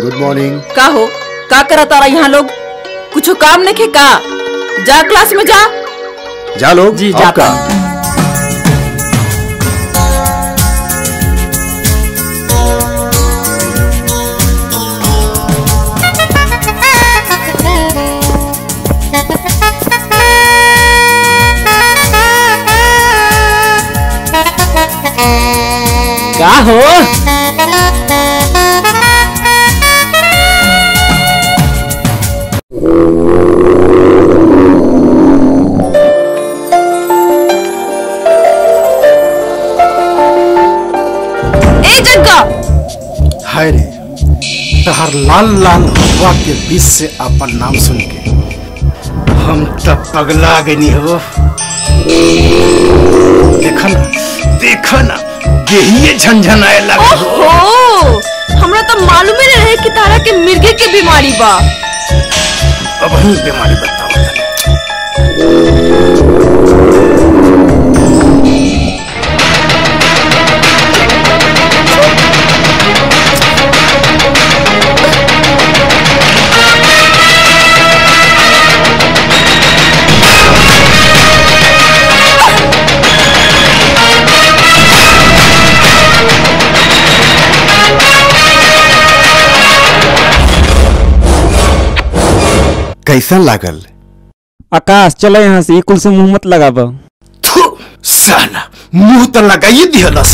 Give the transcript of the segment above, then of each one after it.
Good morning का हो का करा तारा यहाँ लोग कुछ काम नहीं का जा क्लास में जा जा लोग जी, आपका का हो ए जग्गा हाय रे तहर लाल लाल हवा के बीच से अपन नाम सुन के हम तब पगला गनी हो देखा ना देखा ना देहिए झंझनाए लगा ओहो हमरा तो मालूम ही नहीं रहे कि तारा के मिर्गे के बीमारी बा अब हम बीमारी बताओ तनी। कैसन लागल आकाश चलो यहाँ से ई कुल से मुंह मत लगाब थू साला मुंह तो लगाइए दिहलस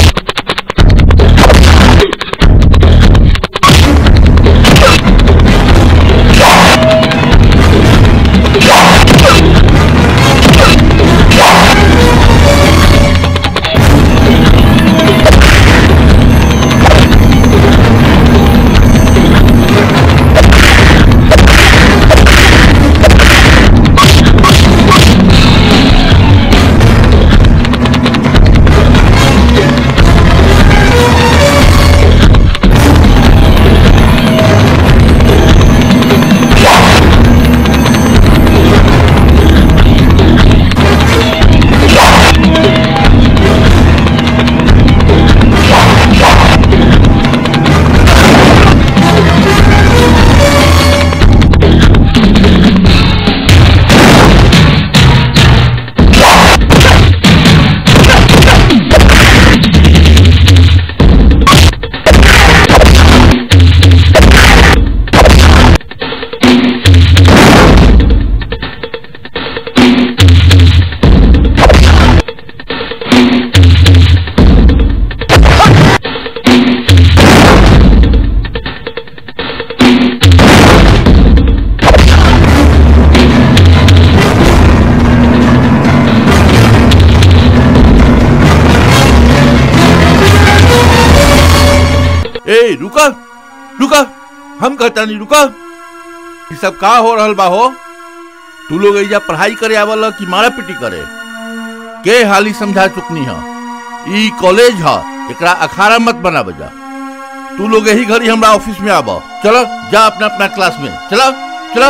ए रुका रुका हम कहता नहीं रुका ये सब का हो रहल बा हो तू लोग एजा पढ़ाई करे आवल कि मारा पिटी करे के हाली समझा चुकनी है ई कॉलेज है एकरा अखाड़ा मत बना बजा तू लोग यही घड़ी हमरा ऑफिस में आबो चलो जा अपना अपना क्लास में चलो चलो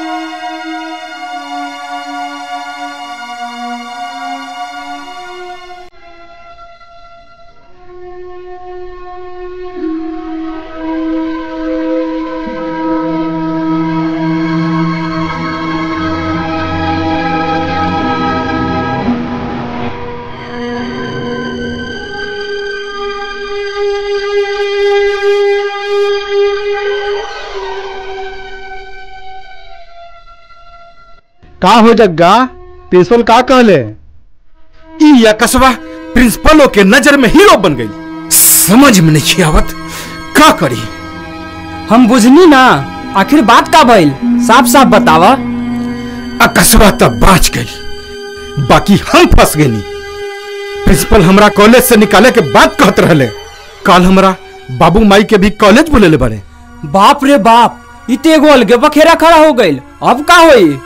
का हो जग्गा प्रिंसिपल का कहले ई या कसबा प्रिंसिपलों के नजर में हीरो बन गई समझ में नहीं आवत का करी हम बुझनी ना आखिर बात का भइल साफ साफ बतावा अकस्बा तब बाच गई बाकी हम फंस गई प्रिंसिपल हमरा कॉलेज से निकाले के बात कहत रहले कल हमरा बाबू माई के भी कॉलेज बुलेले बने बाप रे बाप इते एगो अलगे बखेरा खड़ा हो गइल अब का होई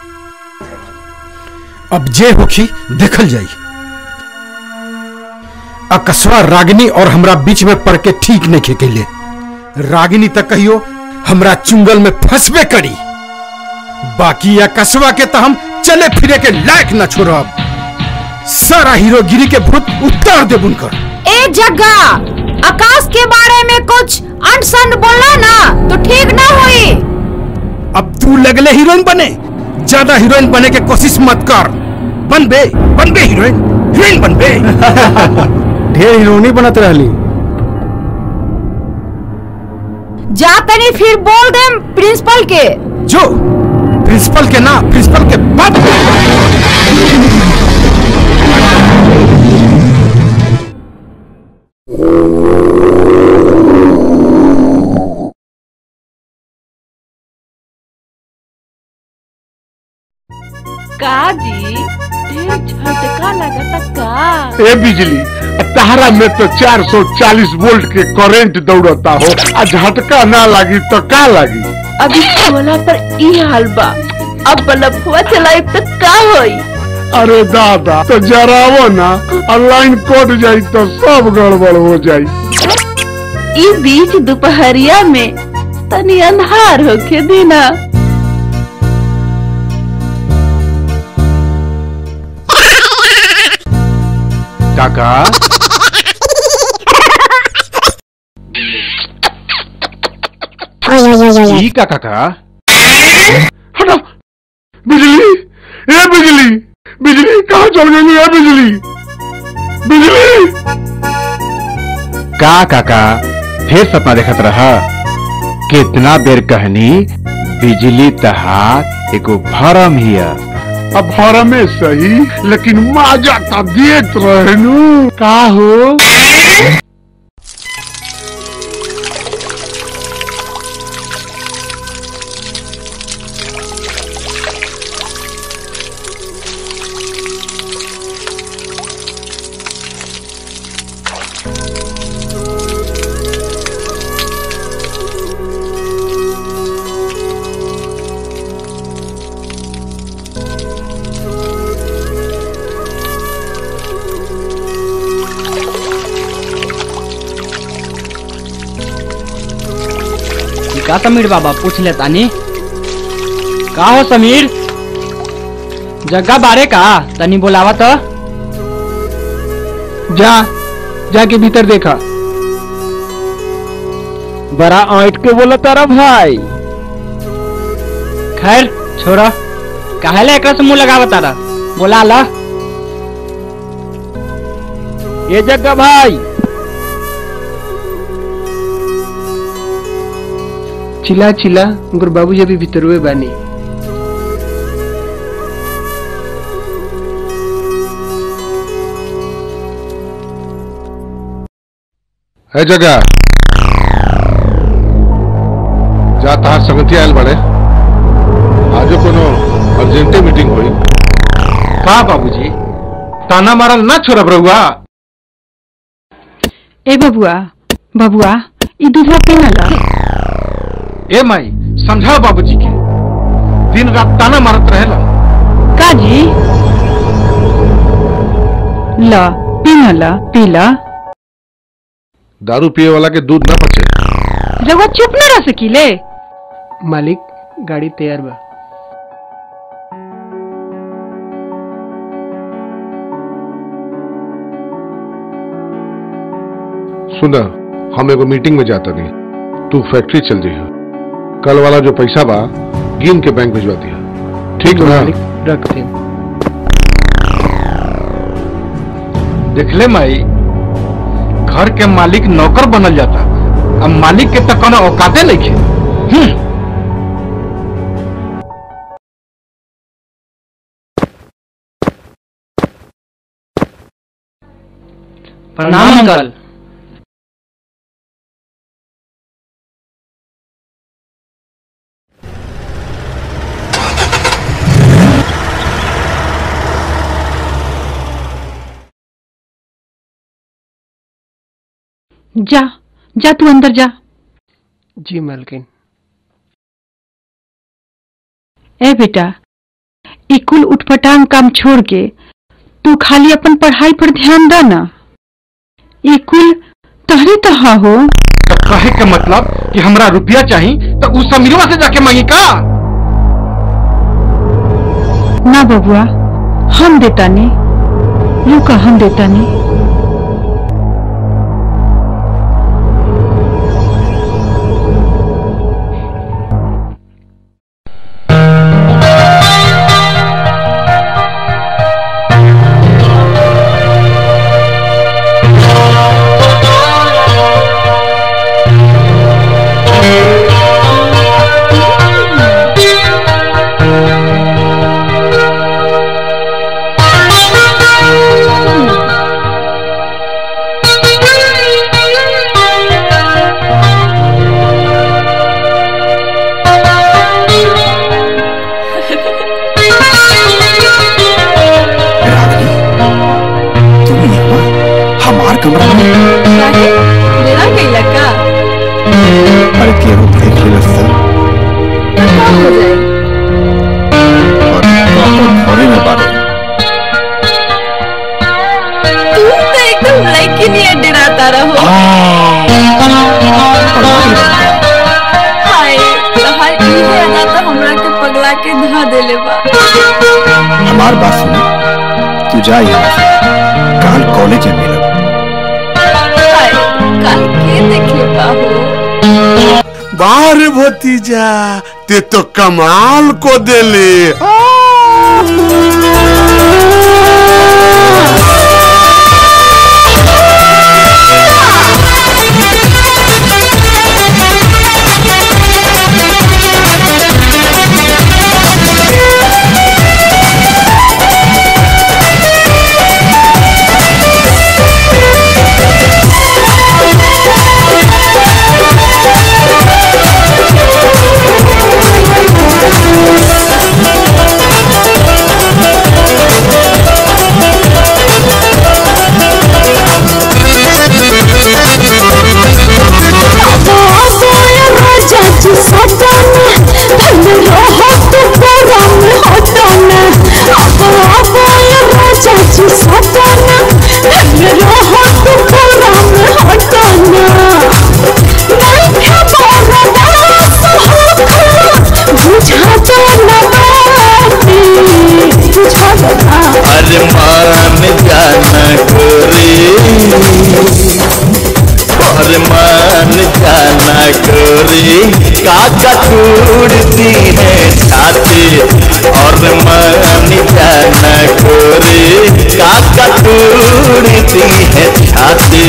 अब जे होखी देखल जाई अकस्बा रागिनी और हमरा बीच में पड़ के ठीक नहीं खेकेले रागिनी तक कहियो हमरा चुंगल में फंसबे करी बाकी या कसवा के तो हम चले फिरे के लायक न छोड़ब सारा हीरोगिरी के भूत उतार दे बुनकर ए जग्गा आकाश के बारे में कुछ अनसन बोला ना ठीक ना हुई अब तू लगले हीरोइन बने ज्यादा हीरोइन बने के कोशिश मत कर बन बे बन बे हीरोइन हीरोइन बन बे ढेर हीरोनी बनत रहली जा तनी फिर बोल दे प्रिंसिपल के जो प्रिंसिपल के ना प्रिंसिपल के बाप का जी ढेर झटका लगता का ए बिजली तहरा में तो 440 वोल्ट के करंट दौड़ता हो आ झटका ना लगी तो का लगी अभी सोलह पर ई हाल बा अब बल्ब हुआ चलाई तो का होई अरे दादा तो जरावो ना और लाइन कट जाई तो सब गड़बड़ हो जाई ई बीच दोपहरिया में तनी अंधार होके देना काका ई का काका हटो बिजली ए बिजली बिजली कहाँ चल गई है बिजली बिजली का काका फिर सपना देखत रहा कितना बेर कहनी बिजली तहार एगो भरम हिया अब हर में सही लेकिन माजा का देत रहनु का हो का समीर बाबा पूछ ले तानी का हो समीर जग्गा बारे का तनी बोलावा तो जा जाके भीतर देखा बड़ा आंट के बोला तारा भाई खैर छोड़ा काहेला एकरा से मुंह लगावा तारा बोला ला ये जगह भाई चिल्ला चिल्ला उनकर बाबूजी अभी भीतर हुए बानी है जगह जा तहार संगति आयल बड़े आजो कोनो अर्जेंटे मीटिंग हुई का बाबूजी ताना मारल ना छोड़ब रहुआ ए बबुआ बबुआ ई दूधवा पीना ला ए माई समझाओ बाबूजी के दिन रात ताना मारत रहेला का जी ला पीना ला पीला दारू पिए वाला के दूध ना पचे रउआ चुप न रह सकीले मालिक गाड़ी तैयार बा सुना हम एगो मीटिंग में जाता नहीं तू फैक्ट्री चल जाइए कल वाला जो पैसा बा गिन के बैंक भिजवा दिया ठीक ना मालिक रखते देखले माई घर के मालिक नौकर बनल जाता अब मालिक के तो कोनो औकाते नहीं खे प्रणाम अंकल जा जा तू अंदर जा जी मालकिन ए बेटा ई कुल उठपटांग काम छोड़ के तू खाली अपन पढ़ाई पर ध्यान द ना ये कुल तहरे तहा हो तो कहे के मतलब कि हमरा रुपया चाहिए तो उस समीरवा से जाके मांगी का ना बबुआ हम देता ने रुका हम देता ने अरे केहू देख लेलस त हो जाए और घरे में बारे तू तो एकदम लड़की नहीं डराता रहो हाय तहार इहे अदा तो हमरा के पगला के धा देले बा हमार बात सुन तू जा यहाँ से काल कॉलेज में मिलब हाय कल के देखे बा हो बाहर भतीजा ते तो कमाल को देले अरे मान जाना गोरी और मान जाना गोरी काका टूटती है छाती और मान जाना गोरी काका टूटती है छाती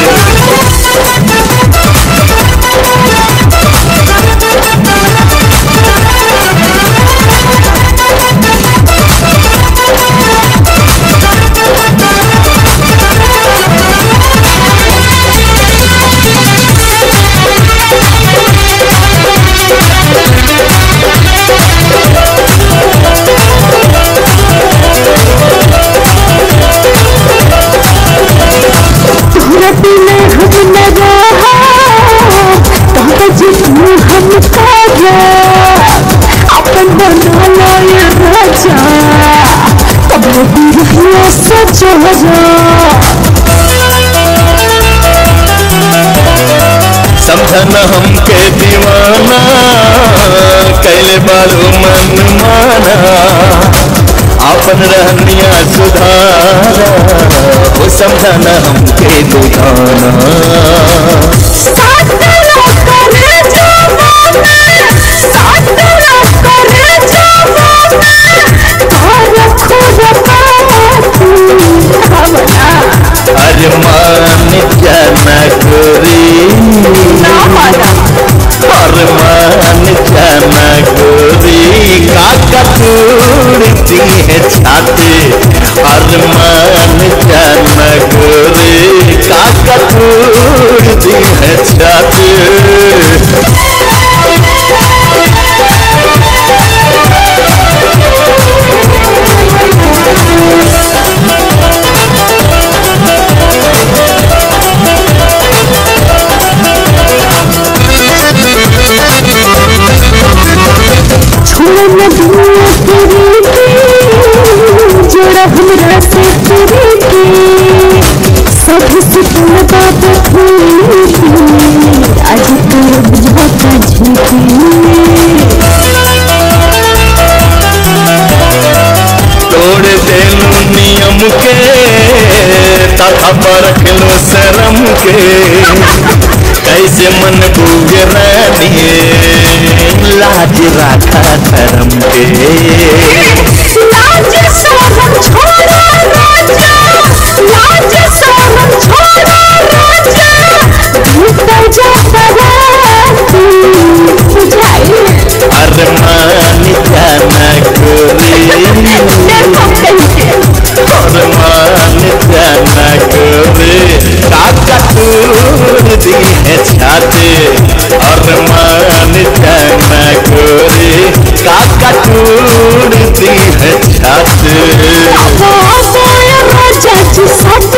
समझन हमके दीवाना कैले बारू मन माना अपन रहनिया सुधारा वो समझन हमके दुधाना अरे मान जाना गोरी अरे मान जाना गोरी काका टूटती है छाती अरे मान जाना गोरी काका टूटती है छाती जोड़ा हमरा से तेरे के सब सुकून बात आज तो बुझा तोड़ देलू नियम के तथा परख लो शरम के कैसे मन बूझ रानी लाज राखा धर्म के लाज शरम छोड़ा राजा लाज शरम छोड़ा राजा भीतर जा पराती बुझाई अरे मान जाना गोरी और मान जाना गोरी काका टूट दी है छाती और मान जाना गोरी काका टूट दी है छाती राजा जी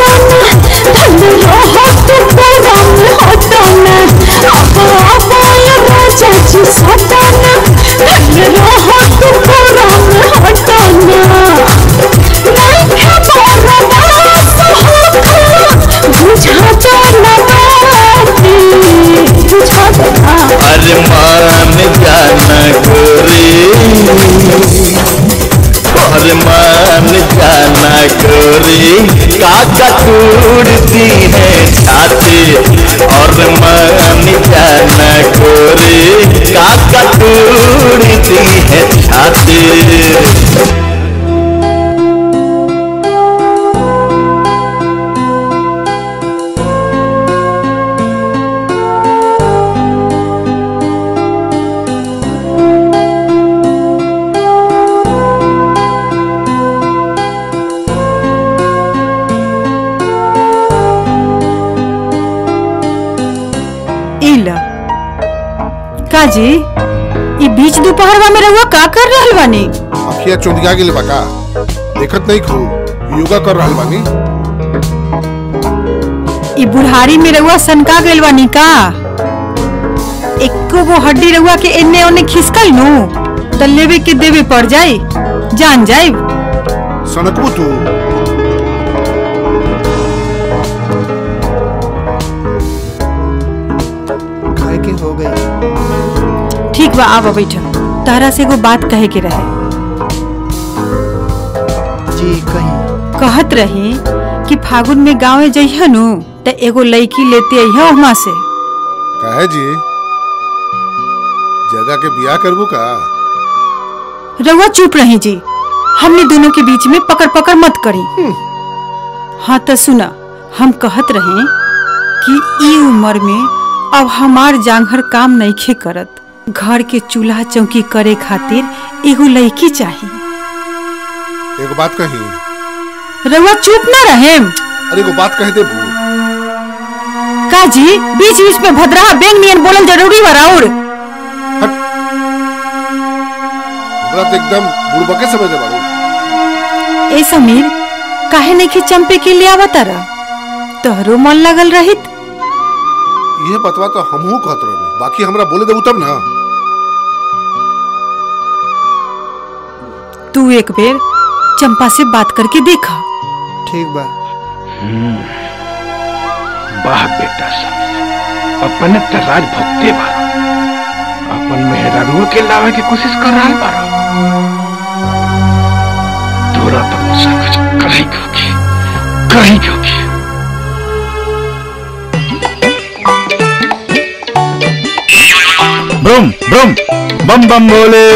सपना धन रहो तो परम हटना अब अब गोरी काका टूटती है छाती और मान जाना गोरी काका टूटती है छाती इल काजी ई बीच दोपहरवा में रहुआ का कर रहल बानी अखिया चौंधिया गेल बका देखत नहीं खू योगा कर रहल बानी ई बुढ़ारी में रहुआ सनका गइल बानी का एको गो हड्डी रहुआ के एने ओने खिसकल नु त लेवे के देवे पड़ जाई जान जाई सनकबू तू खाए के हो गई ठीक बा आवा बैठ तारा से एगो बात कहे के रहे जी कहीं कहत रही कि फागुन में गाँव जइह नु त एगो लड़की लेते अइह वहां से काहे जी जगह के बियाह करबू का रउआ चुप रही जी हमने दोनों के बीच में पकड़ पकड़ मत करी हाँ तो सुना हम कहत रहे कि ई उम्र में अब हमार जांघर काम नईखे करत घर के चूल्हा चौकी करे खातिर एगो लड़की चाहिए एगो बात कही रउआ चुप ना रहे अरे एगो बात कह देबू का जी बीच बीच में भद्रा बेंग नियन बोलल जरूरी बा राउर हमरा तो एकदम बुड़बके समझ ले बाड़ू ए समीर काहे नहीं चंपे के लिए आवता रह तोहरो मन लगल रहित ये बतवा तो हमहू कहत रहनी बाकी हमरा बोले देबू तब ना तू एक बेर चंपा से बात करके देखा ठीक बा वाह बेटा सब अपने त राज भक्ते बारो अपन मेहरारू के लावे के कोशिश कर रहा बारो तोरा तो कुछ ना कुछ कहीं क्योंकि कहीं क्योंकि ब्रुम ब्रुम बम बम भोले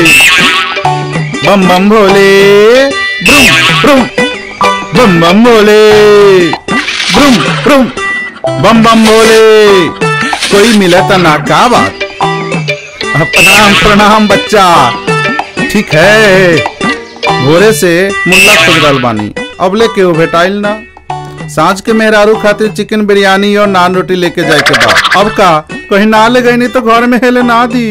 बम बम भोले ब्रुम ब्रुम बम बम भोले ब्रुम ब्रुम बम बम भोले कोई मिले तो ना का बात अ, प्रणाम प्रणाम बच्चा ठीक है भोरे से मुल्ला खुजरल बानी अब लेके वो भेटाइल ना सांझ के मेहरारू खातिर चिकन बिरयानी और नान रोटी लेके जाए के बाद अब का कहीं ना ले गई नहीं तो घर में हेले ना दी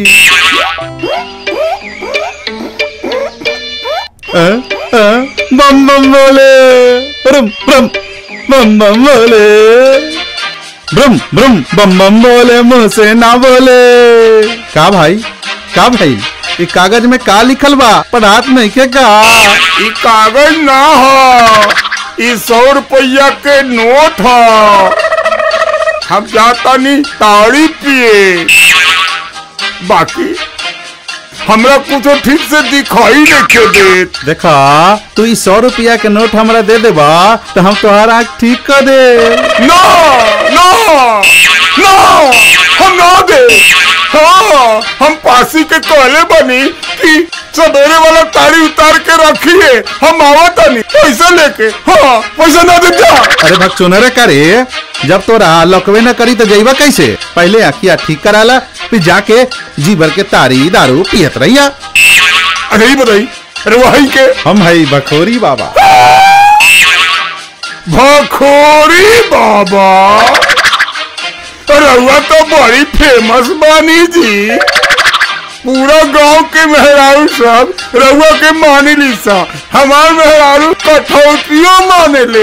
अ, अ, बम बम बोले ब्रम ब्रम बम बम बोले ब्रम ब्रम बम बम बोले मुंह से ना बोले का भाई का भाई ये कागज में का लिखल बा पढ़ात नहीं के का ई कागज ना हो ई सौ रुपया के नोट हो हम जाता नहीं ताड़ी पिए बाकी हमरा कुछ ठीक से दिखाई नहीं देत देखा तू ई सौ रुपया के नोट हमरा दे देबा तो हम तोहार आँख ठीक कर दे नो नो नो हम ना दे हाँ हम पासी के कहले बनी कि सवेरे वाला ताड़ी उतार के रखिए हम आवत नहीं पैसा लेके हाँ पैसा ना दे जा अरे भग चुनरे करे जब तोरा लकवे न करी तो जइबा कैसे पहले आखिया ठीक कराला फिर जाके जी भर के तारी दारू पियत रहिया अरे ही बताई अरे वही के हम है बखोरी बाबा भखोरी बाबा रउआ तो बड़ी फेमस बानी जी पूरा गांव के मेहरारू सब रउआ के माने ली सा हमार मेहरारू कठौतियों माने ले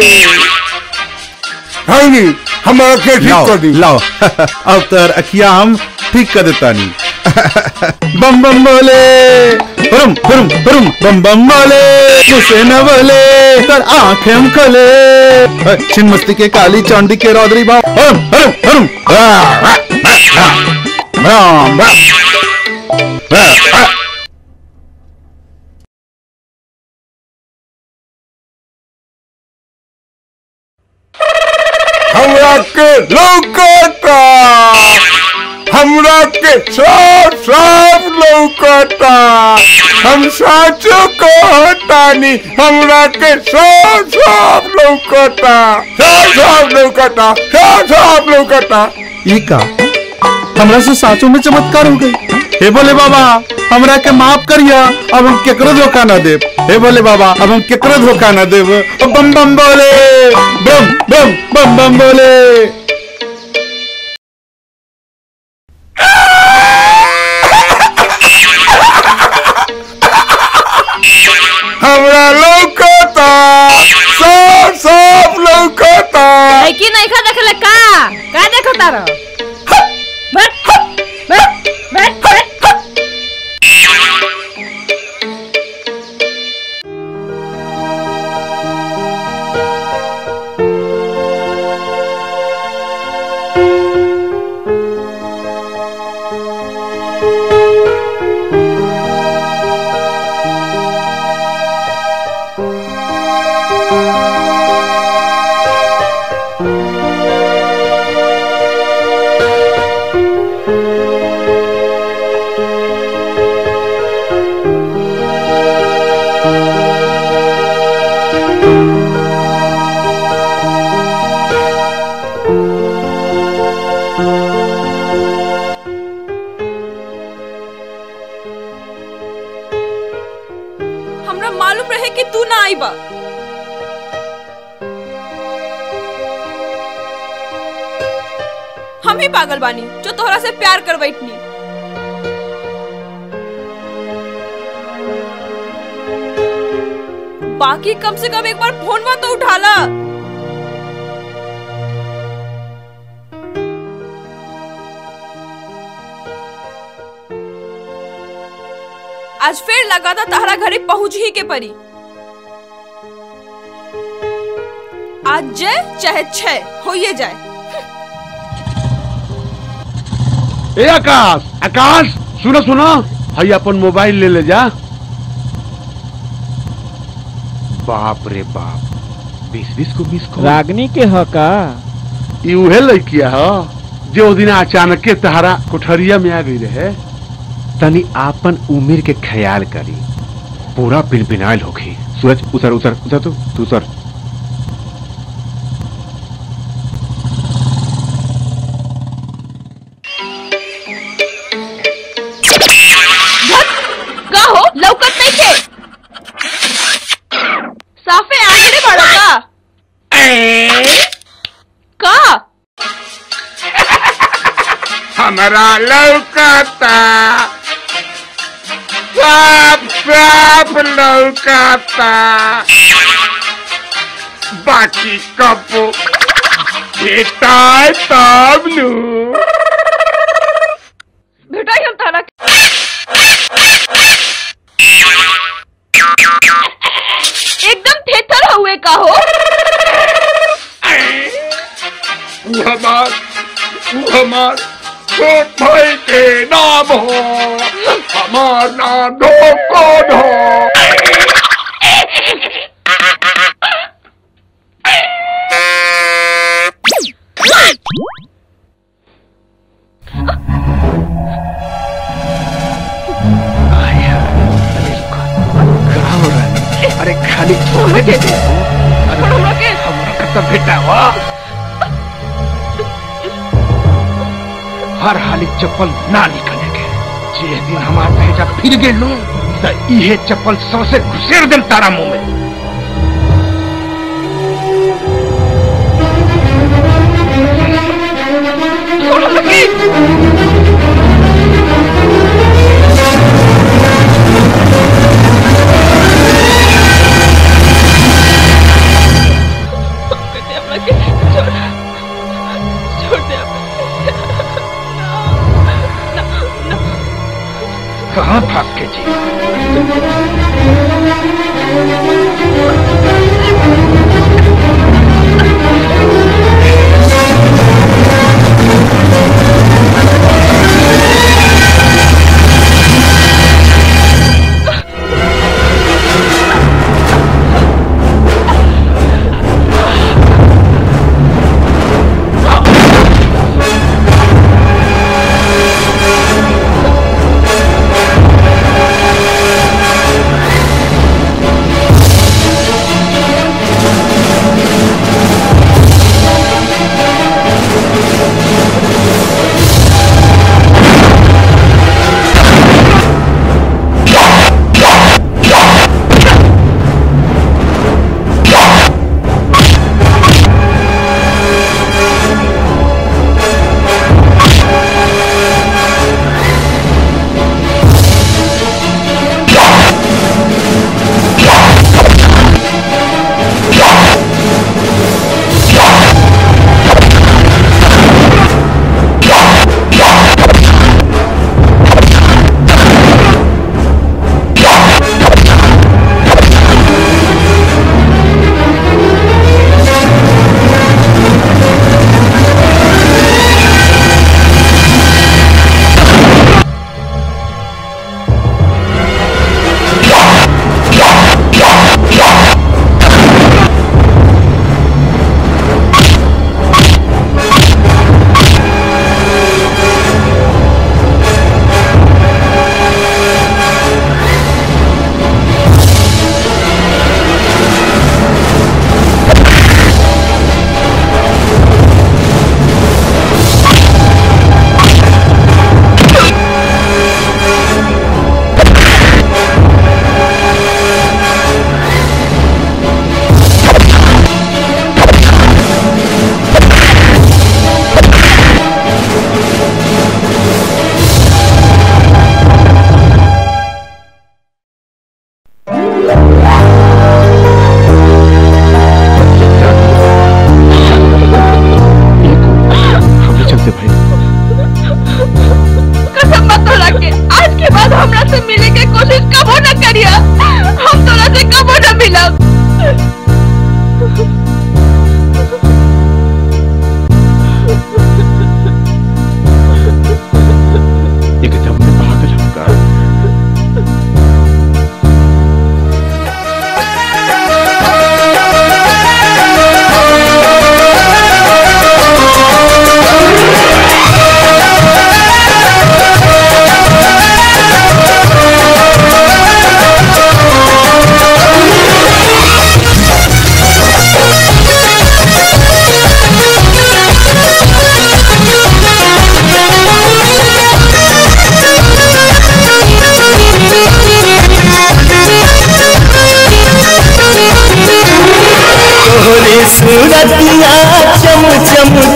है नी हमारा के ठीक लाओ कर दी लाओ अब तर अखिया हम ठीक कर देता नहीं बम बम बोले हुरुम हुरुम हुरुम बम बम बोले मुझसे न बोले तर आंखें हम खोले अ, छिन मस्ती के काली चांदी के रौदरी भाव हुरुम हुरुम हुरुम राम राम हमरा के लौकता हमरा के साफ साफ लौकता हम साचो कहतानी हमरा के साफ साफ लौकता साफ साफ लौकता साफ साफ लौकता ई का हमरा से साचो में चमत्कार हो गई हे बोले बाबा हमरा के माफ करिया अब हम केकरो धोखा ना देब हे बोले बाबा अब हम केकरो धोखा ना देब अब बम बम बोले बम बम बम बम बोले हमरा लौकता साफ साफ लौकता लड़की नहीं खा देखले का का देखो तारो बैठ बैठ बैठ बैठ हमरा मालूम रहे कि तू ना आई बा हम ही पागल बानी जो तोहरा से प्यार कर बैठनी बाकी कम से कम एक बार फोन तो उठाला आज फिर लगा था तारा घरे पहुंच ही के परी आज जय चाहे छह होइए जाए ए आकाश आकाश सुनो सुनो हई अपन मोबाइल ले ले जा बाप रे बाप बीस बीस को बीस को रागनी के ह का ई उहे लड़किया ह जो दिन अचानक के तहरा कोठरिया में आ गई रहे तनी आपन उम्र के ख्याल करी पूरा पिनपिनाइल होखी सूरज उतर उतर उतर तू तू उतर का हो लौकत नहीं थे साफे आगे बढ़ो का का हमरा लौकता साफ साफ लौकता बाकी कब बेटा तब नू बेटा हम तारा एकदम थेथर हुए का हो तू हमार तू हमार छोट भाई के नाम हो हमार नाम दो कौन हो अरे खाली छोड़ दे हमरा कत बेटा हो हर हाली चप्पल ना निकले के जे दिन हमार भेजा फिर गेलू त इहे चप्पल सबसे घुसेर देम तारा मुंह में कहाँ भाग के जी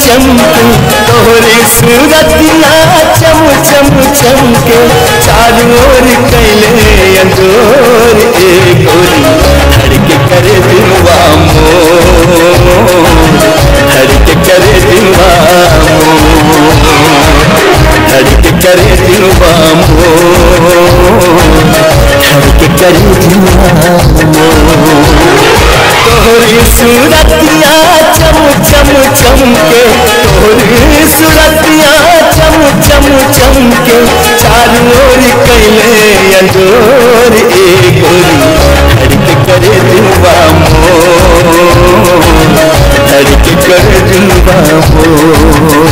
चमके तोहरे सूरतिया चम चम चमके चारों ओर कैले अंजोर ए गोरी धड़के करे दिलवा मोर धड़के करे दिलवा मोर धड़के करे दिलवा मोर धड़के करे दिलवा मोर तोहरी सूरतिया चम चम चमके तोहरी सूरतिया चम चम चमके चारों ओर कैले अंजोर ए गोरी धड़के करे दिलवा मोर धड़के करे दिलवा मोर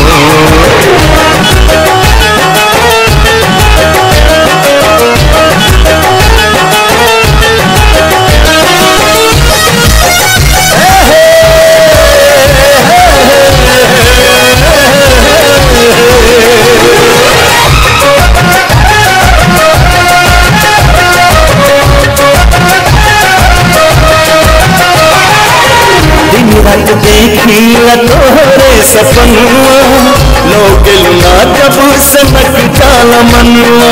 दिन रात देखिला तोहरे सपनुआ लोग लुना जब सनक जाल मनुआ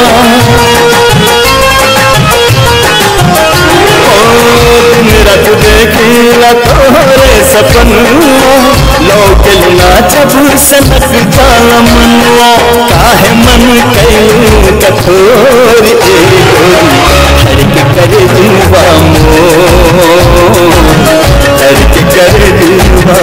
ओ दिन रात देखिला तोहरे सपनुआ लोग लुना जब सनक जाल मनुआ काहे मन कैलू कठोर ए गोरी धड़के करे दिलवा मोर धड़के करे दिलवा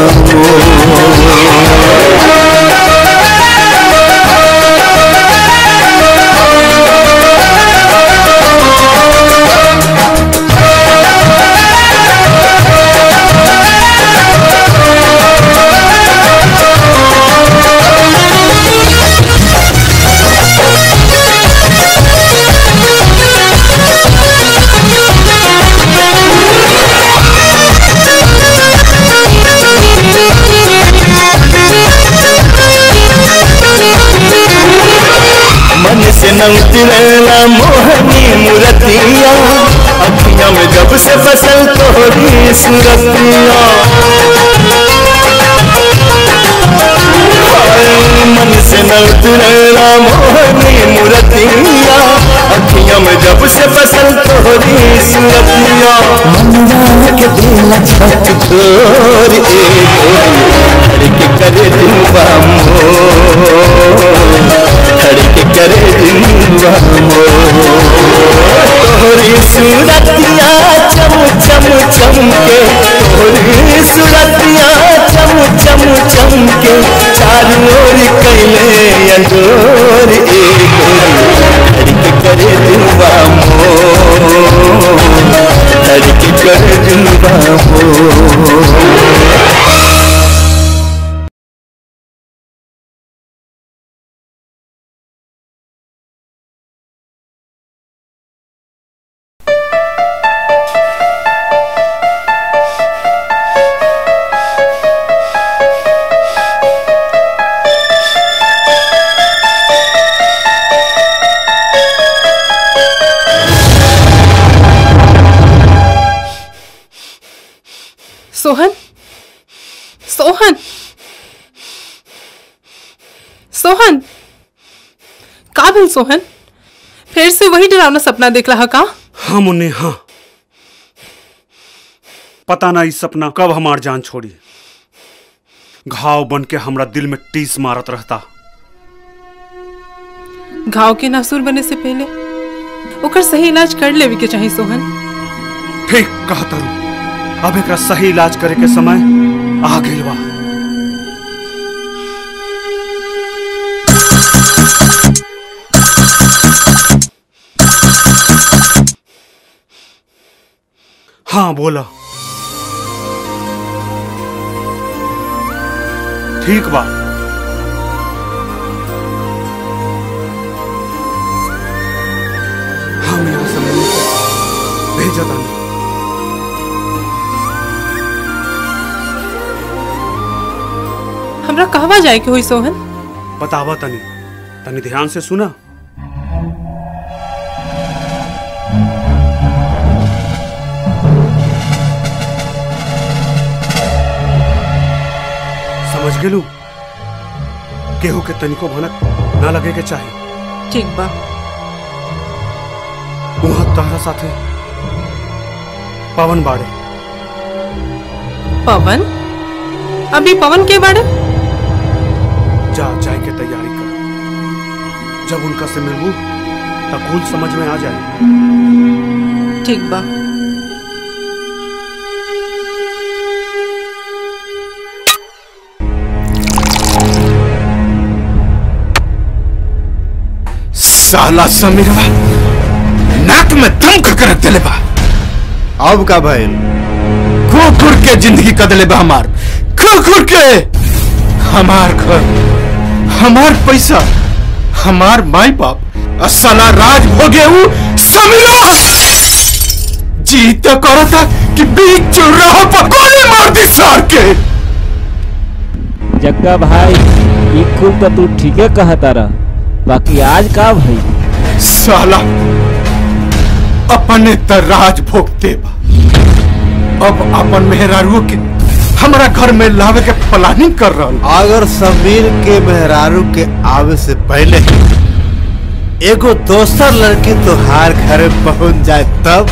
मन से न उतरेला मोहनी मूर्तिया अखियां में जब से बसल तोहरी सूरतिया हाय, मन से न उतरेला मोहनी मूर्तिया अखियां में जब से बसल तोहरी सूरतिया मनवा के दिल छत छोर ए गोरी धड़के करे दिलवा मोर धड़के करे दिलवा मोर तोहरी सूरतिया चम चम चमके तोहरी सूरतिया चम चम चमके चारों ओर कैले अंजोर ए गोरी धड़के करे दिलवा मोर धड़के करे दिलवा मोर सोहन सोहन सोहन का भेल सोहन फिर से वही डरावना सपना देख रहा का हाँ मुन्ने हाँ पता ना इस सपना कब हमार जान छोड़ी घाव बन के हमरा दिल में टीस मारत रहता घाव के नासूर बने से पहले ओकर सही इलाज कर लेवे के चाहिए सोहन ठीक कहा तारू अब एकरा सही इलाज करे के समय आ गइल बा हाँ बोला ठीक बा हम यहाँ से मम्मी को भेजा तानी हमरा कहवा जाए के हुई सोहन बतावा तनी तनी ध्यान से सुना समझ गेलू केहू के तनिको भनक ना लगे के चाही ठीक बा वहां तहरा साथे पवन बाड़े पवन अभी पवन के बारे जा जाए के तैयारी कर जब उनका से मिलू तब कुल समझ में आ जाए ठीक बा साला समीरवा नाक में दम का कर दिले बा अब का भइल कुकुर के जिंदगी कदले बा हमार कुकुर के हमार घर हमार पैसा हमार माई बाप और साला राज भोगे ऊ समीरा जी तो करो था कि बीच चुराहा पर गोली मार दी सार के जग्गा भाई ई खूब तो तू ठीके कहता रह बाकी आज का भाई साला अपने त राज भोगते बा अब अपन मेहरारू के हमरा घर में लावे के प्लानिंग कर रहा अगर समीर के मेहरारू के आवे से पहले एगो दोसर लड़की तोहार घर पहुंच जाए तब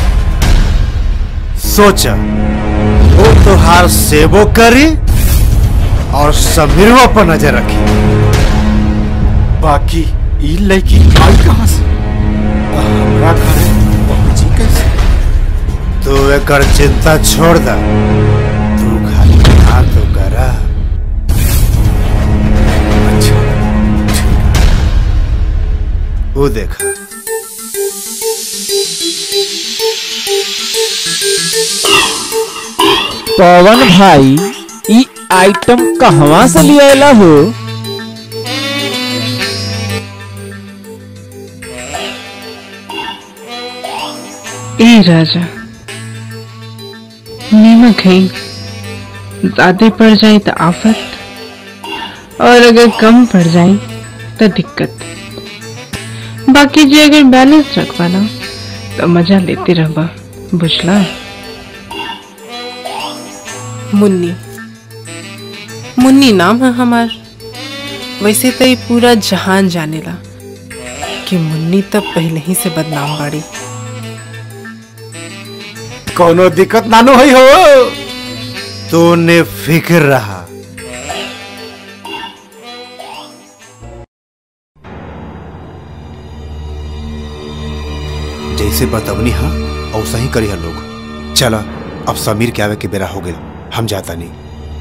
सोचा वो तोहार सेवो करी और समीरवा पर नजर रखी बाकी ई लड़की आई कहां से आ, हमरा घर पहुंची कैसे तू एकर चिंता छोड़ दा तू खाली हाथ तो करा अच्छा वो देखा पवन भाई ई आइटम कहवा से लियाला हो ए राजा नीमक है ज्यादा पड़ जाए तो आफत और अगर कम पड़ जाए तो दिक्कत बाकी जे अगर बैलेंस रखवाना तो मजा लेते रहबा बुझला मुन्नी मुन्नी नाम है हमार वैसे तो ये पूरा जहान जानेला कि मुन्नी तो पहले ही से बदनाम बाड़ी कोनो दिक्कत नानो है हो तूने फिक्र रहा जैसे बतवनी हा औसा ही करी हा लोग चला अब समीर के आवे के बेरा हो गया हम जाता नहीं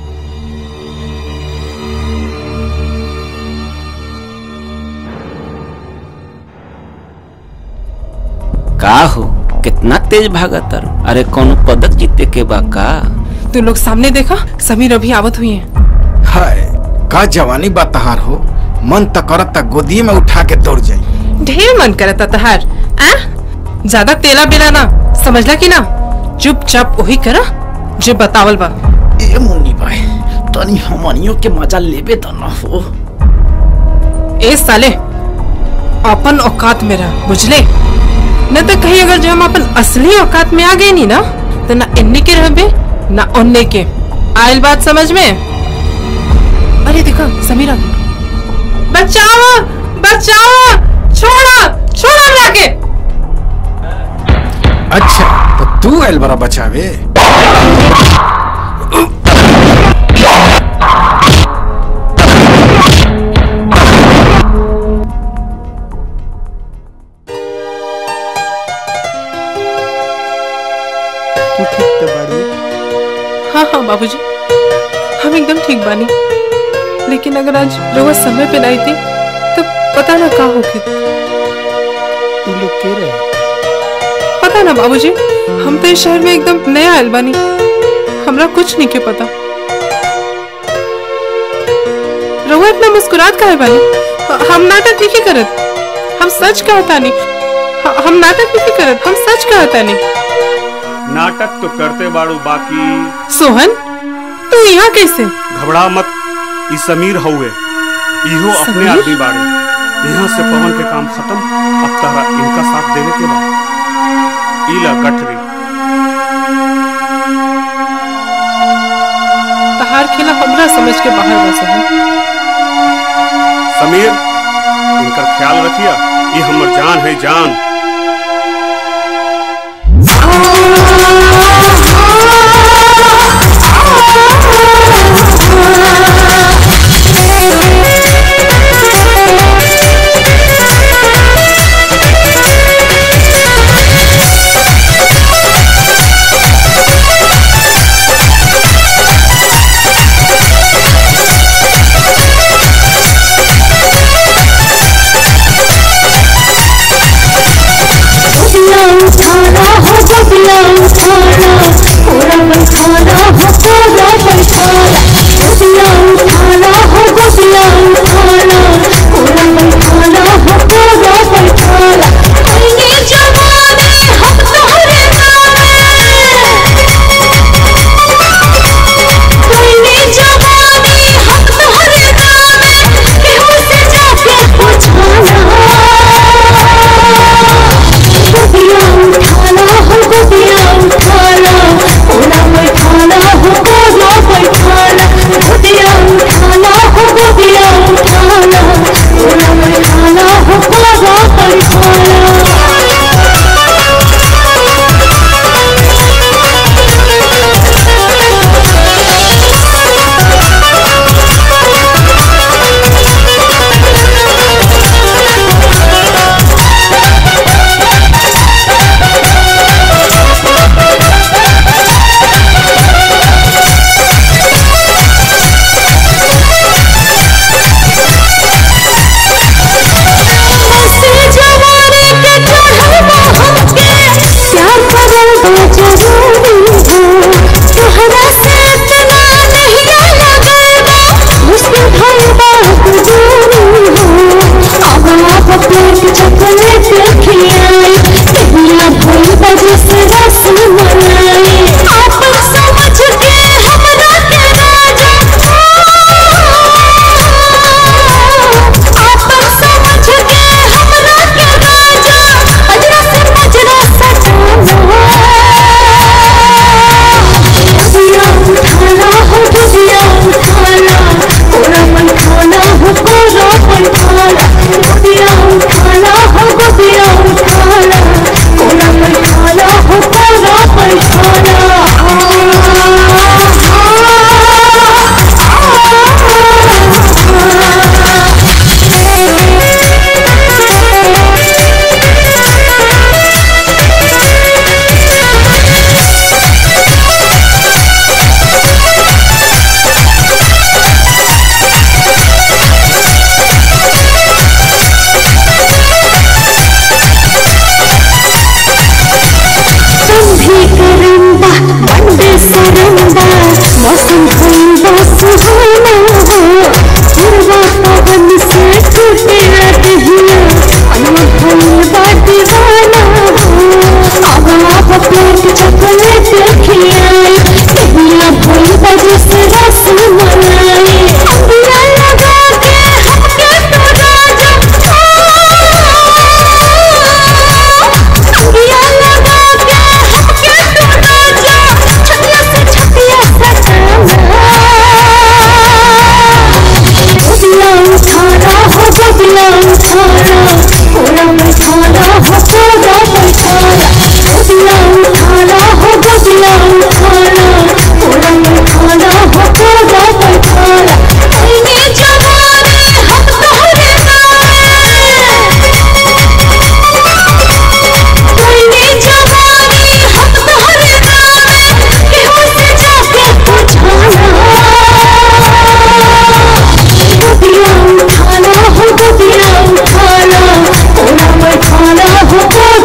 का हो कितना तेज भागत तर अरे कौन पदक जीते के बा का तू लोग सामने देखा समीर अभी आवत हुई है हाय का जवानी बा तहार हो मन त करत त गोदी में उठा के दौड़ जाई ढेर मन करता तहार आ ज्यादा तेला बेला ना समझला कि ना चुपचाप वही करा जो बतावल बा ए मुन्नी भाई तनी हमनियों के मजा लेबे त न हो ए साले अपन औकात में रह बुझले न तो कहीं अगर जो हम अपन असली औकात में आ गए नी ना तो ना इन्ने के रहबे ना उन्ने के आयल बात समझ में अरे देखो समीरा बचाओ बचाओ छोड़ा छोड़ा हमरा के अच्छा तो तू आयल बड़ा बचावे तू ठीक तो बाड़ू हाँ हाँ बाबूजी हम एकदम ठीक बानी लेकिन अगर आज रोज समय पे नहीं थी तो पता ना का होगी तू लोग के रहे पता ना बाबूजी हम तो इस शहर में एकदम नया आयल बानी हमरा कुछ नहीं के पता रहुआ इतना मुस्कुरात काहे बानी ह- हम नाटक नहीं करत हम सच कहता नहीं ह- हम नाटक नहीं करत हम सच कहता नहीं नाटक तो करते बाड़ू बाकी सोहन तू यहाँ कैसे घबरा मत ई समीर हउए इहो अपने समीर? आदमी बाड़े यहाँ से पवन के काम खत्म अब तारा इनका साथ देने के बाद इला गठरी तहार खेला हमरा समझ के बाहर बा सोहन समीर इनका ख्याल रखिया ये हमर जान है जान बबिया उठाना हो बबिया उठाना पूरा बैठाना हो पूरा बैठाना बबिया उठाना हो बबिया उठाना पूरा बैठाना हो पूरा बैठाना कहीं जवानी हम तोहरे कहीं जवानी हम तोहरे नामे केहू से जाके पूछाना गोपिया उठाना हो गोपिया उठाना पूरा बैठाना हो पूरा बैठाना गोपिया उठाना हो गोपिया उठाना पूरा बैठाना हो पूरा ऐसे जवानी के चढ़वा हमके प्यार करना जरूरी हो तोहरा से इतना नहीं लगेगा मुश्किल भई बात दूरी हो अब आप प्लेट चॉकलेट खिलाई तेरा भई बजे से रस मलाई आप समझ के हमरा के राजा आप समझ के हमरा के राजा अजरा से मजरा सजाना दुनिया उठाना हो दुनिया उठाना पूरा बैठाना हो पूरा बैठाना दुनिया उठाना हो दुनिया उठाना पूरा बैठाना हो पूरा संधि करंदा बंदे सरंदा मौसम भइल सुहाना हो पूर्वा पवन से टूटे लटहिया अनवा भइल बा दीवाना हो अब आप प्लेट चॉकलेट खिलाई तेरिया भइल बजे से रस मलाई अंबिया लगा के हमके तो राजा अंबिया लगा के हमके तो राजा छतिया से छतिया सजाना गोदिया उठाना हो गोदिया उठाना पूरा बैठाना हो पूरा बैठाना गोदिया उठाना हो गोदिया उठाना पूरा बैठाना हो पूरा बैठाना कहीं जवानी हम तोहरे कहीं जवानी हम तोहरे नामे केहू से जाके पूछाना गोदिया उठाना हो गोदिया उठाना पूरा बैठाना हो पूरा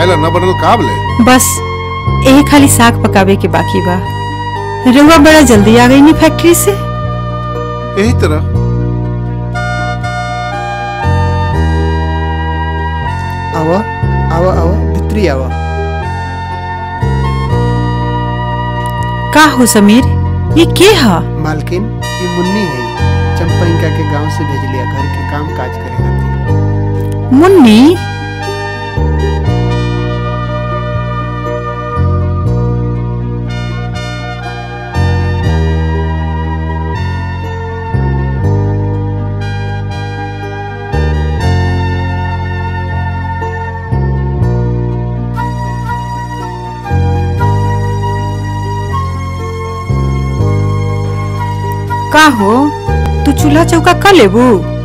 खाए ला न बनल काब ले बस यही खाली साग पकावे के बाकी बा रउआ बड़ा जल्दी आ गई नी फैक्ट्री से यही तरह आवा आवा आवा भितरी आवा का हो समीर ये के हा मालकिन ये मुन्नी है चंपा इनका के गांव से भेज लिया घर के काम काज करे खातिर मुन्नी का हो तू चूल्हा चौका कर लेबू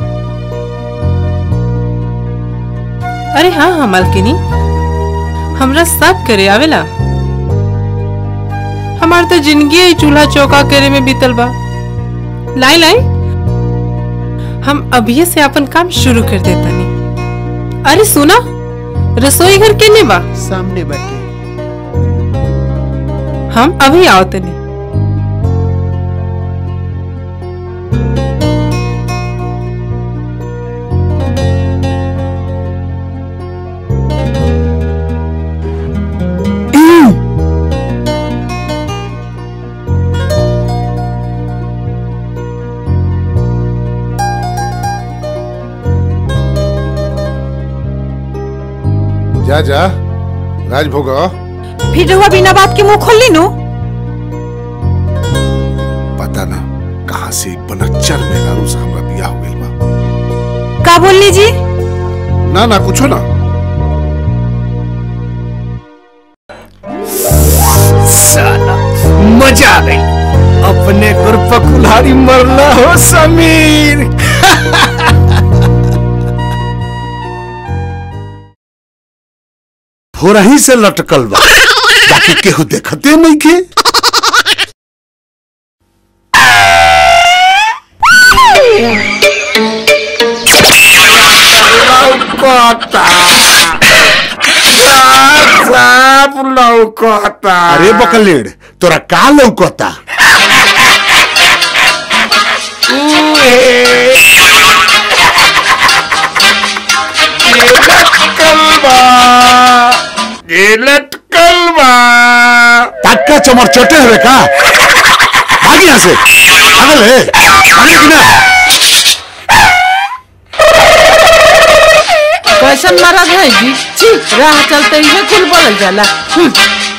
अरे हाँ हाँ मालकिनी हमरा सब करे आवेला हमार तो जिंदगी ही चूल्हा चौका करे में बीतल बा लाई लाई हम अभी से अपन काम शुरू कर देता नहीं अरे सुना रसोई घर केने बा सामने बैठे हम अभी आओ तनी जा जा राजभोग फिर रउआ बिना बात के मुंह खोल ली नो पता ना कहाँ से एक बनच्चर मेहरारू से हमरा बियाह हो गइल बा का बोलनी जी ना ना कुछो ना साला मजा आ गई अपने ग्रुप कुल्हाड़ी मरला हो समीर हो रही से लटकल बा बाकी केहू देखते नहीं के लौकता साफ लौकता अरे बकलेड़ तोरा का लौकता ये लटकल बा टक्का चमर चटे हुए का भाग यहाँ से पागल है भागे कि ना कैसन महाराज है जी छी राह चलते ही कुल बोलल जाला हम्म।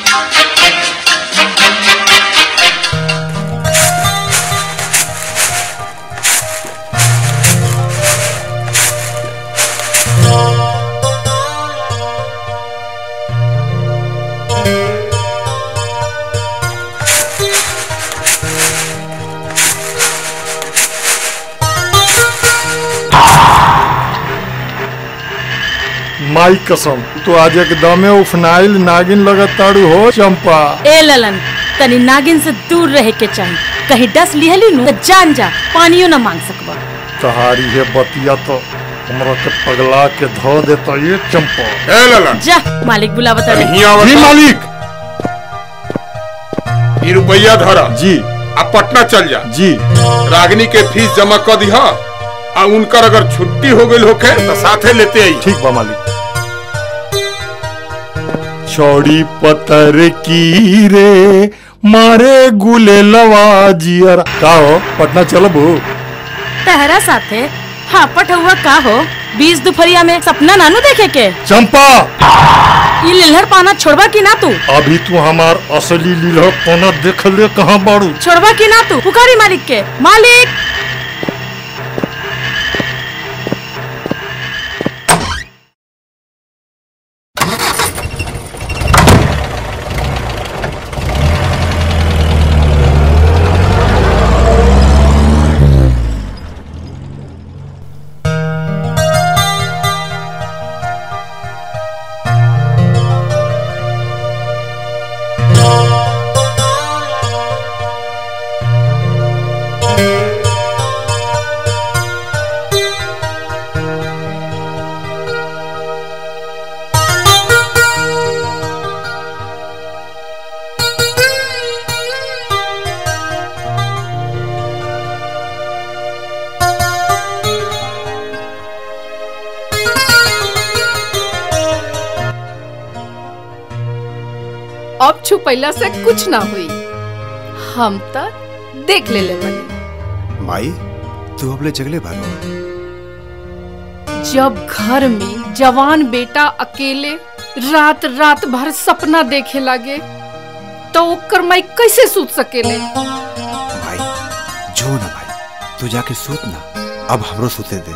माई कसम तो आज एकदमे उफनाइल नागिन लगत ताड़ू हो चंपा ए ललन तनी नागिन से दूर रहे के चाहिए कहीं डस लिहली नु तो जान जा पानियो न मांग सकबा तहारी है बतिया तो हमरा के पगला के धो देता ये चंपा ए ललन जा मालिक बुलावा तड़े जी मालिक ई रुपया धरा जी आ पटना चल जा जी रागनी के फीस जमा कर दिहा आ उनकर अगर छुट्टी हो गई होके तो साथे लेते आई ठीक बा मालिक चौड़ी पतर की रे मारे गुले लवा जियर का हो पटना चलबू तहरा साथे हाँ पठुआ का हो बीस दोपहरिया में सपना नानू देखे के चंपा ये लिल्हर पाना छोड़वा की ना तू अभी तू हमार असली लीला पना देख ले कहाँ बाड़ू छोड़वा की ना तू पुकारी मालिक के मालिक अब छुपैला से कुछ ना हुई हम तो देख ले ले बनी माई तू अब ले जगले बारो जब घर में जवान बेटा अकेले रात रात भर सपना देखे लगे तो ओकर माई कैसे सूत सकेले भाई जो ना भाई तू जाके सूत ना अब हमरो सूते दे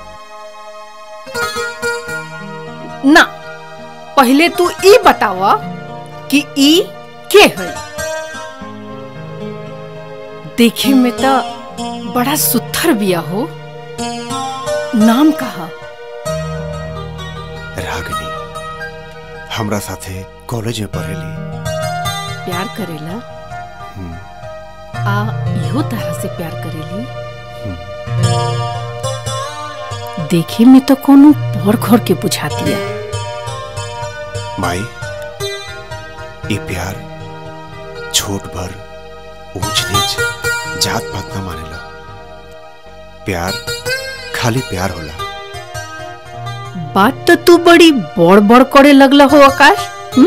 ना पहले तू ई बतावा कि ई के है देखे में तो बड़ा सुथर बिया हो नाम कहा रागनी हमरा साथे कॉलेज में पढ़ेली प्यार करेला आ इहो तरह से प्यार करेली देखे में तो कोनो पर घर के बुझातिया माई ये प्यार छोट भर ऊंच नीच जात पात ना मानेला प्यार खाली प्यार होला बात तो तू बड़ी बड़ बड़ करे लगला हो आकाश हुँ?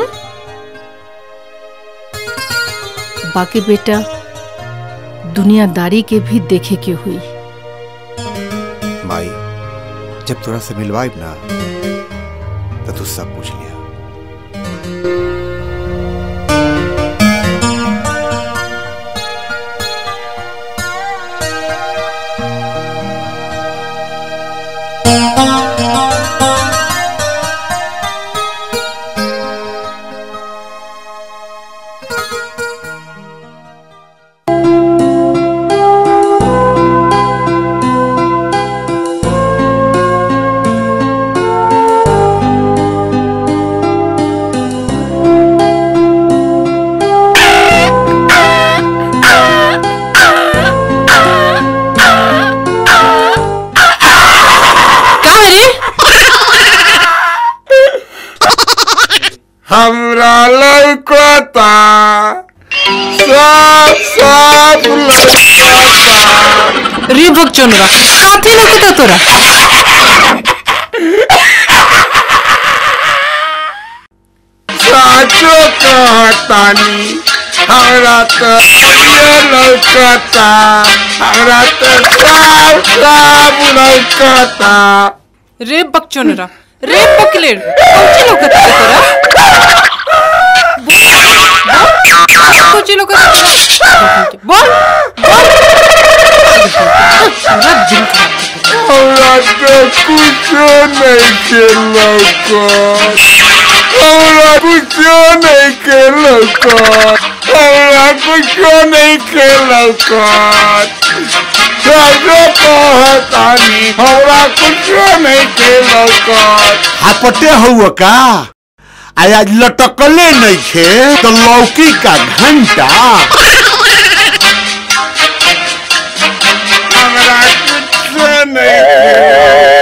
बाकी बेटा दुनियादारी के भी देखे के हुई माई जब तोरा से मिलवाइब ना तो तू सब पूछ लिया हमरा लौकता साफ साफ लौकता रे भगचोनरा काथे लौकता तोरा साचो कहतानी हमरा तो ये लौकता हमरा तो साफ साफ लौकता रे बकचोनरा रे बकलेर कौची लौकता तोरा कौची लौकता तोरा बोल बोल पूरा दिन हमरा तो कुछो नहीं के लौकत हमरा कुछो नहीं के लौकत हमरा कुछो नहीं के लौकत साचो कहतानी हमरा कुछो नहीं के लौकत हापटे हुआ का आया लटकले नहीं खे तो लौकी का घंटा हमरा कुछो नहीं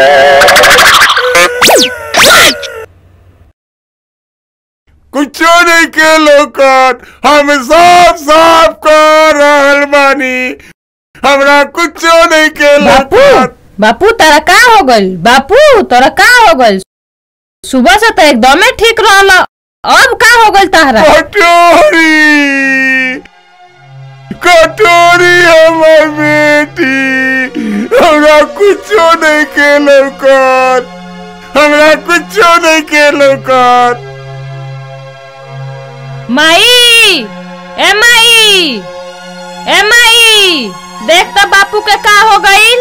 कुछो नहीं के लौकत हम साफ साफ कर रहल बानी हमरा कुछो नहीं के बापू लौकत बापू तारा का हो गइल बापू तोरा का हो गइल सुबह से तो एकदमे ठीक रहल अब का हो गइल तारा कटोरी कटोरी हमर बेटी हमरा कुछो नहीं के लौकत हमरा कुछो नहीं के लौकत माई ए माई ए माई देख तो बापू के का हो गइल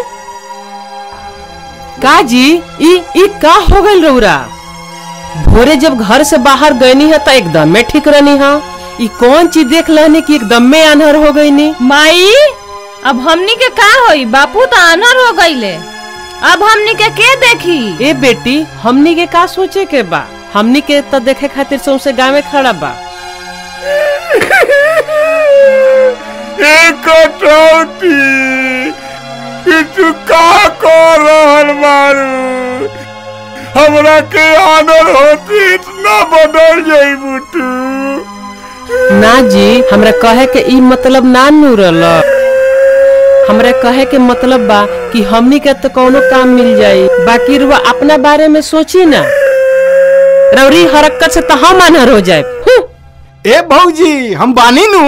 का जी ई ई का हो गइल रौरा भोरे जब घर से बाहर गईनी है तो एकदम में ठीक रहनी है ई कौन चीज देख लहनी कि एकदम में अनहर हो गई नी माई अब हमनी के का होई बापू तो अनहर हो गइले अब हमनी के के देखी ए बेटी हमनी के का सोचे के बा हमनी के तो देखे खातिर सौसे गाँव में खड़ा बा एक कटौती किछु का कर रहल मारू हमरा के आनर होती इतना बदल जाई बुटू ना जी हमरा कहे के ई मतलब ना नूरल हमरा कहे के मतलब बा कि हमनी के तो कोनो काम मिल जाई बाकी रुआ अपना बारे में सोची ना रौरी हरकत से तो हम अनहर हो जाए ए भौजी हम बानी नु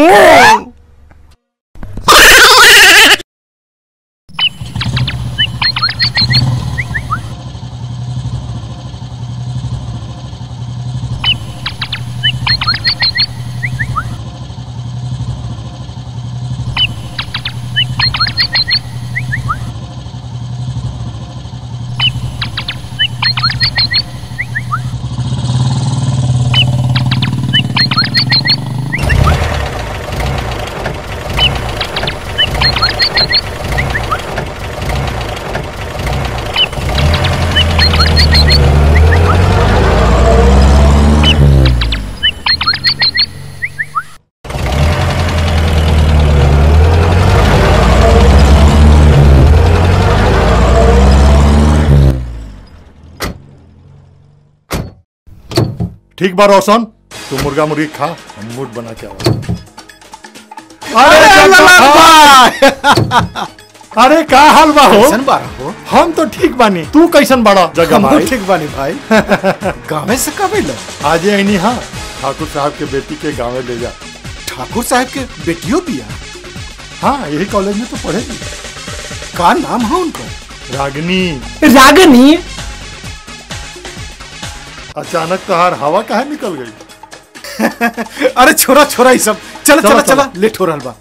ठीक बा रोशन तू मुर्गा मुर्गी खा हम मूड बना के आवा अरे ललन भाई अरे का हाल बा हो कैसन बाड़ा हो? हम तो ठीक बानी तू कैसन बड़ा जगह हमहू भाई ठीक बानी भाई गाँव से कब अइलो आज आई हाँ ठाकुर साहब के बेटी के गाँव ले जा ठाकुर साहब के बेटियों बिया हाँ यही कॉलेज में तो पढ़ेगी का नाम है उनका रागिनी रागनी अचानक तहार हवा काहे निकल गई अरे छोरा छोरा ये सब चल चलो, चला चलो। चला लेट हो रहा बा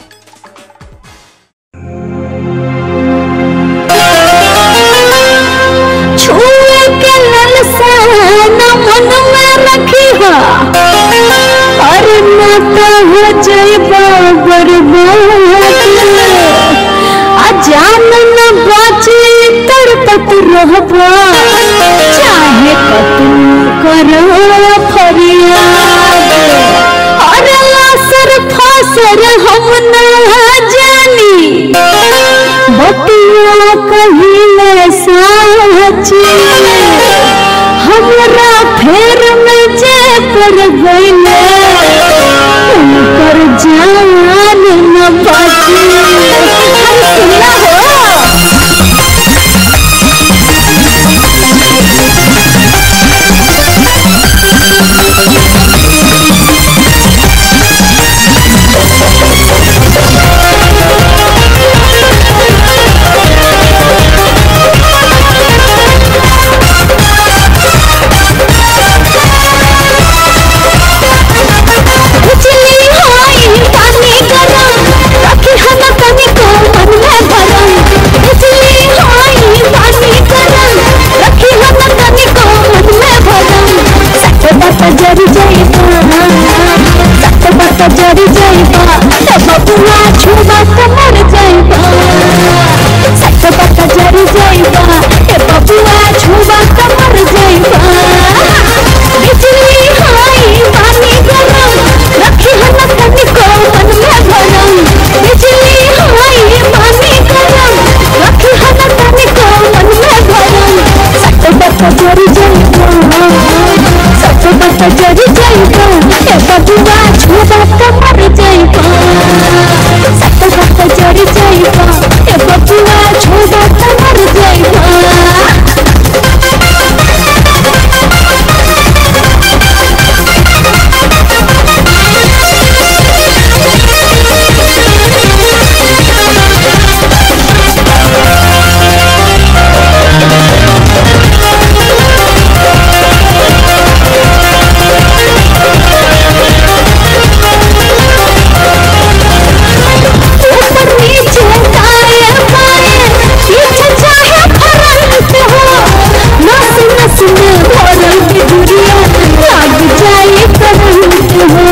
छुए के ललसा न मन में रखी हो और न तो हो जाइबा बर्बाद आ जान न बाची तड़पत रहबा चाहे कतू करो फरियाद और लासर फासर हम न जानी बतिया कहिले साची हमरा फेर में जे पर गईले उनकर जान न बाची सुना बिजली होई पानी गरम रखी हम तनी को मन में भरम बिजली होई पानी गरम रखी हम तनी को मन में भरम सट बट जरी जाइबा सट बट जरी जाइबा ए बबुआ छुबा त मर जाइबा सट बट जरी जाइबा ए बबुआ छुबा त मर जाइबा बिजली होई पानी गरम रखी हम तनी को मन में भरम बिजली होई पानी गरम रखी हम तनी को मन में भरम सट बट जरी जाइबा सट बट जरी जाइबा ए बबुआ छुबा त मर जाइबा सट बट जरी जाइबा ए बबुआ छुबा त मर जाइबा ऊपर नीचे दाएं बाएं पीछे चाहे फरंत हो नस नस में भरल बिजुरिया लाग जाए करंट हो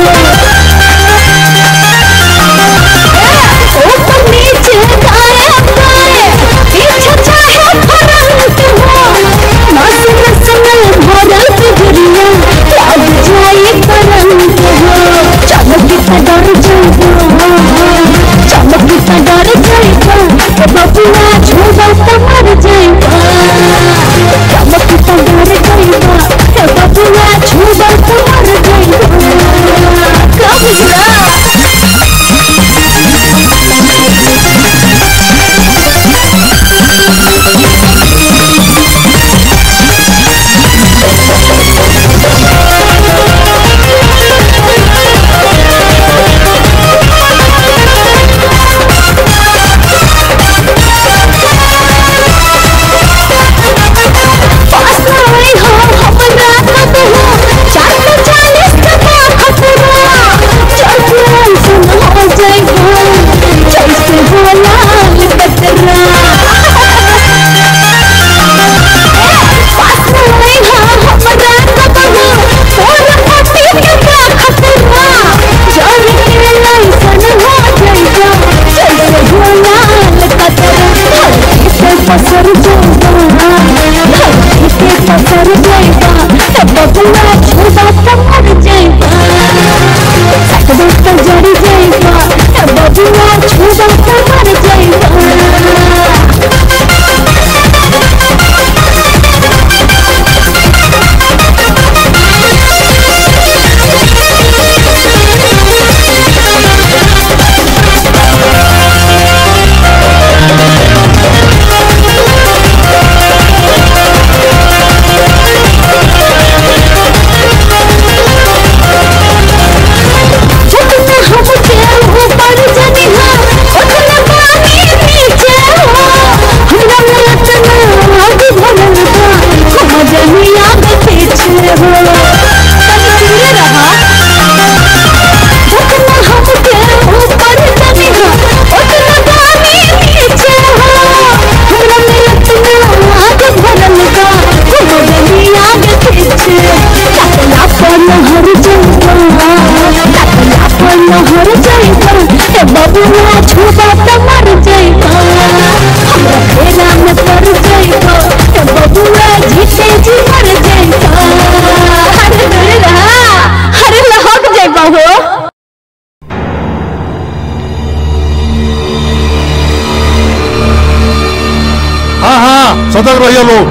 ऊपर नीचे दाएं बाएं पीछे चाहे फरंत हो नस नस में भरल बिजुरिया लाग जाए करंट हो चमकी से डर जाइबा चमकी से डर जाइबा ए बबुआ छुबा त मर जाइबा चमकी से डर जाइबा ए बबुआ छुबा त मर जाइबा का बुझला लहर जाइबा ए बबुआ छुबा त मर जाइबा हमरा फेरा में पड़ जाइबा ए बबुआ जीते जी मर जाइबा अरे दूर रहा अरे लहक जाइबा हो हाँ हाँ सतर्क रहिए लोग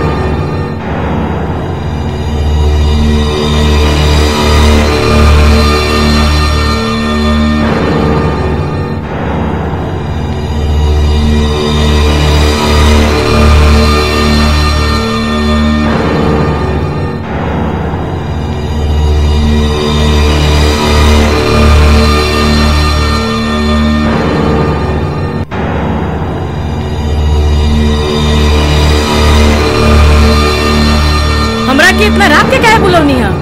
हमरा के इतना रात के काहे बुलौनी है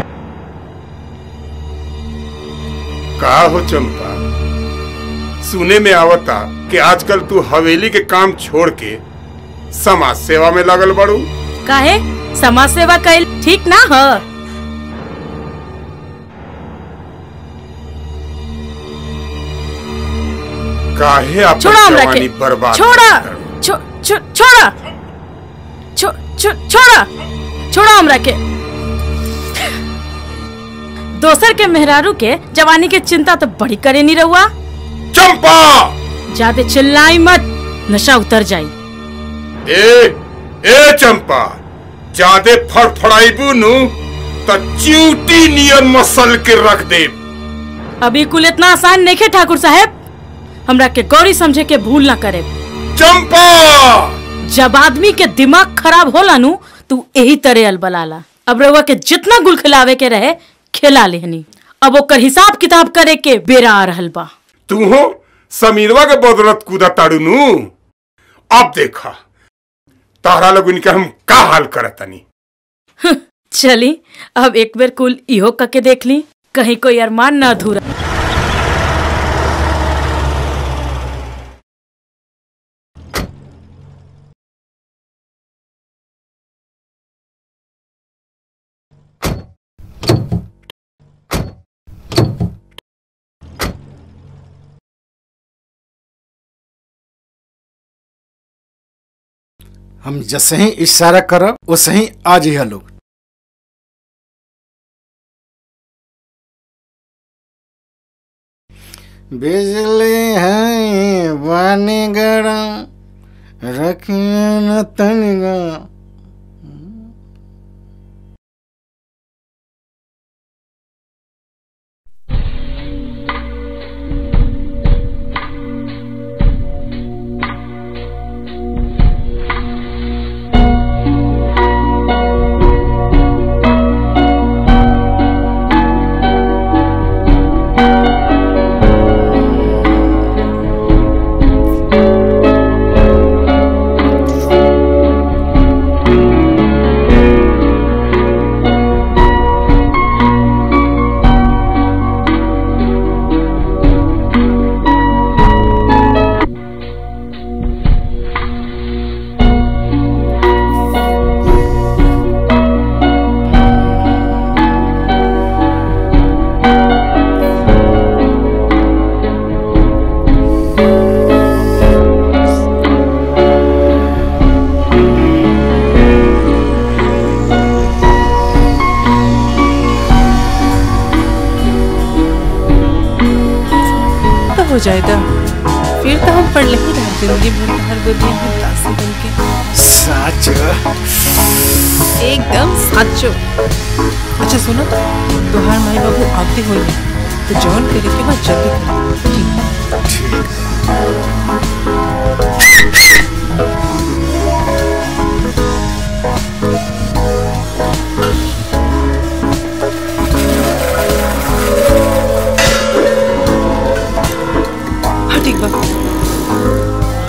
का हो चंपा सुने में आवता कि आजकल तू हवेली के काम छोड़ के समाज सेवा में लगल बड़ू काहे समाज सेवा कैल ठीक ना ह काहे अपन छोड़ा हमरा जवानी के बर्बाद छोड़ा छो- छो- छोड़ा छो- छो- छोड़ा छोड़ा हमरा के दोसर के मेहरारू के जवानी के चिंता तो बड़ी करे नहीं रहुआ चंपा ज्यादा चिल्लाई मत नशा उतर जाई ए ए चंपा जादे फड़फड़ाइबू नु त च्यूटी नियर मसल के रख दे अभी कुल इतना आसान नहीं है ठाकुर साहब हमरा के गौरी समझे के भूल ना करे चंपा जब आदमी के दिमाग खराब होला नु तू यही तरह अलबलाला अब रउआ के जितना गुल खिलावे के रहे खिला लेहनी अब ओकर हिसाब किताब करे के बेरा आ रहल बा तू हो समीरवा के बदौलत कूदा ताड़ू नु अब देखा तारा लोग इनका हम का हाल करतनी चली अब एक बेर कुल इहो कके देख ली कहीं कोई अरमान न अधूरा हम जैसे ही इशारा करब वैसे ही आ जइहा लोग बिजली है पानी गरम रखिए न तनिगा तो हो जाएगा फिर तो हम पढ़ ही रहे जिंदगी भर हर गोदिया में दासी बन के सच एकदम साचो अच्छा सुनो तोहार माई बाबू आते हो तो जॉन करे के बाद जल्दी करो हाँ ठीक बा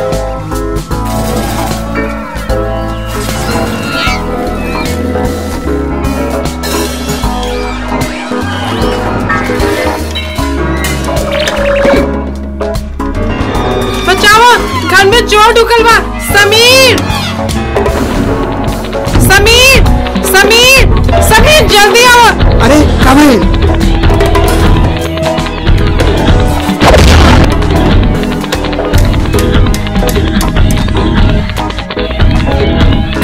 बचाओ घर में चोर ढुकल बा समीर समीर समीर समीर जल्दी आओ अरे कब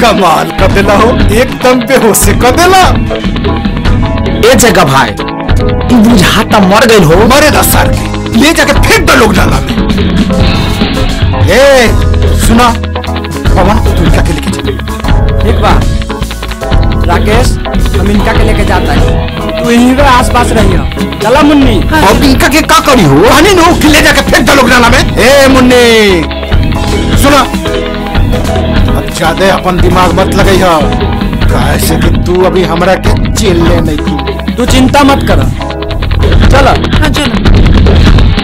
कमाल कर देला हो एकदम बेहोश से कर देला ए जगह भाई ई बुझाता मर गइल हो मरे दस साल के ले जाके फेंक दो लोग नाला में ए सुना पवन तू इनका के लेके जा ठीक बा राकेश हम इनका के लेके जाता है तू यहीं पे आसपास रहियो चला मुन्नी अब इनका के का करी हो पानी नो कि ले जाके फेंक दो लोग नाला में ए मुन्नी सुना अब ज्यादा अपन दिमाग मत लगाई हो काहे से कि तू अभी हमरा के जेल ले नहीं की तू चिंता मत कर चल हाँ चलो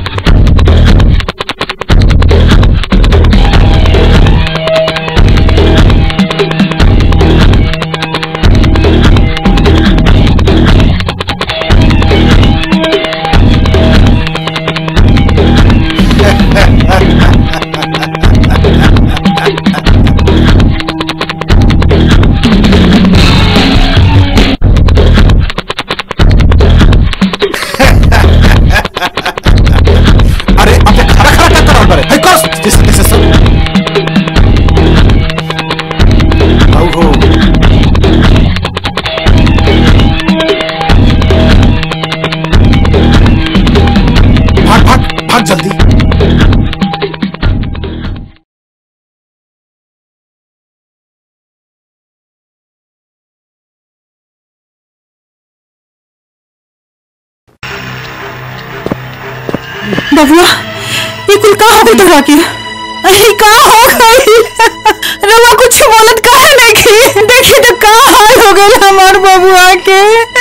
अरे अबे खड़ा खड़ा क्या कर रहा है हे कस जैसे जैसे सब आओ हो भाग भाग भाग जल्दी बबुआ ये कुल का हो गई तोरा के अरे का हो गई रवा कुछ बोलत काहे नहीं की देखी तो का हाल हो गई हमार बबुआ के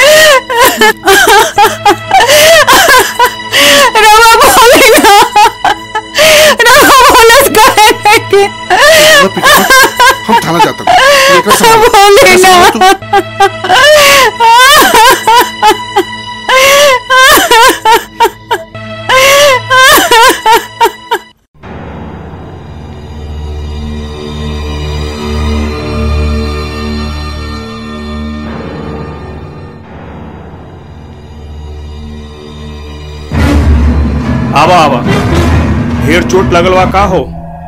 रवा बोले ना रवा बोलत काहे नहीं की हम थाना जाते हैं एकरा से बोले ना आवा आवा ढेर चोट लगलवा का हो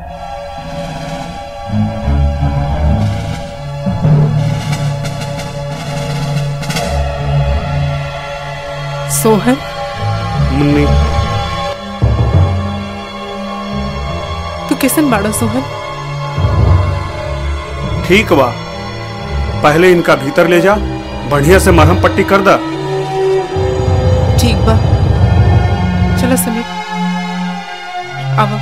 सोहन मुन्नी तू कैसन बाड़ो सोहन ठीक बा पहले इनका भीतर ले जा बढ़िया से मरहम पट्टी कर दा ठीक बा चलो समीर आओ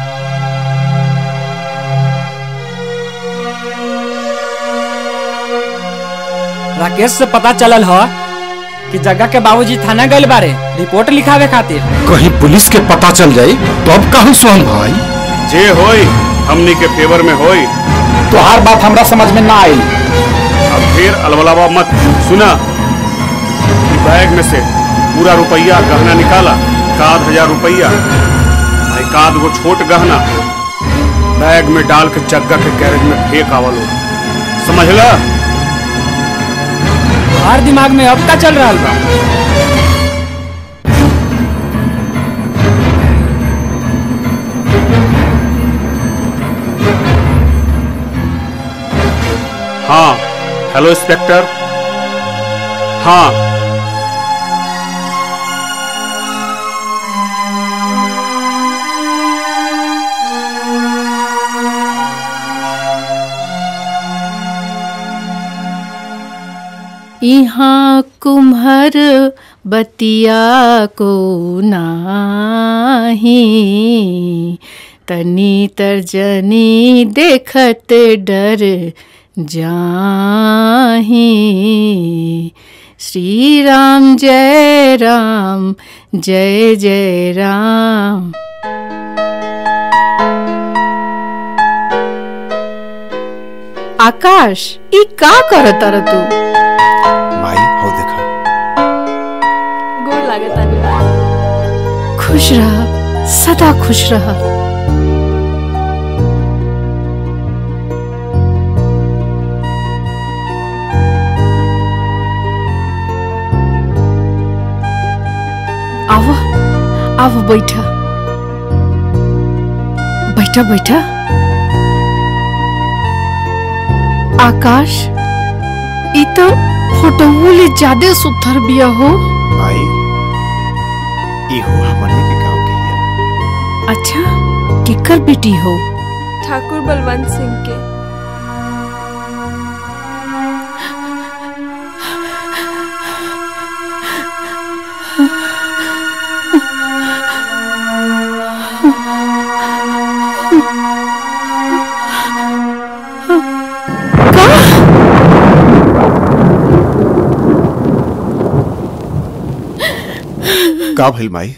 राकेश से पता चलल ह कि जगह के बाबूजी थाना गइल बारे रिपोर्ट लिखावे खातिर कहीं पुलिस के पता चल जाई तो अब कहूँ सोहन भाई जे होई हमनी के फेवर में होई तोहार बात हमरा समझ में ना आई अब फिर अलवलावा मत सुना ई बैग में से पूरा रुपया गहना निकाला एकाध हजार रुपया आ एकाध गो छोट गहना बैग में डाल के जग्गा के गैरेज में फेंक आवलो समझला तोहार दिमाग में अब का चल रहा बा हाँ हेलो इंस्पेक्टर हाँ यहाँ कुम्हर बतिया को नाही तनी तर्जनी देखत डर जाही श्री राम जय राम जय जय राम आकाश ई का करत र तू माई हो देखा गोर लागत खुश रह सदा खुश रह आओ आओ बैठा बैठा बैठा आकाश ई तो फोटोवो ले ज्यादा सुथर बिया हो भाई इहो हमने के गांव के हिया अच्छा केकर बेटी हो ठाकुर बलवंत सिंह के का भइल माई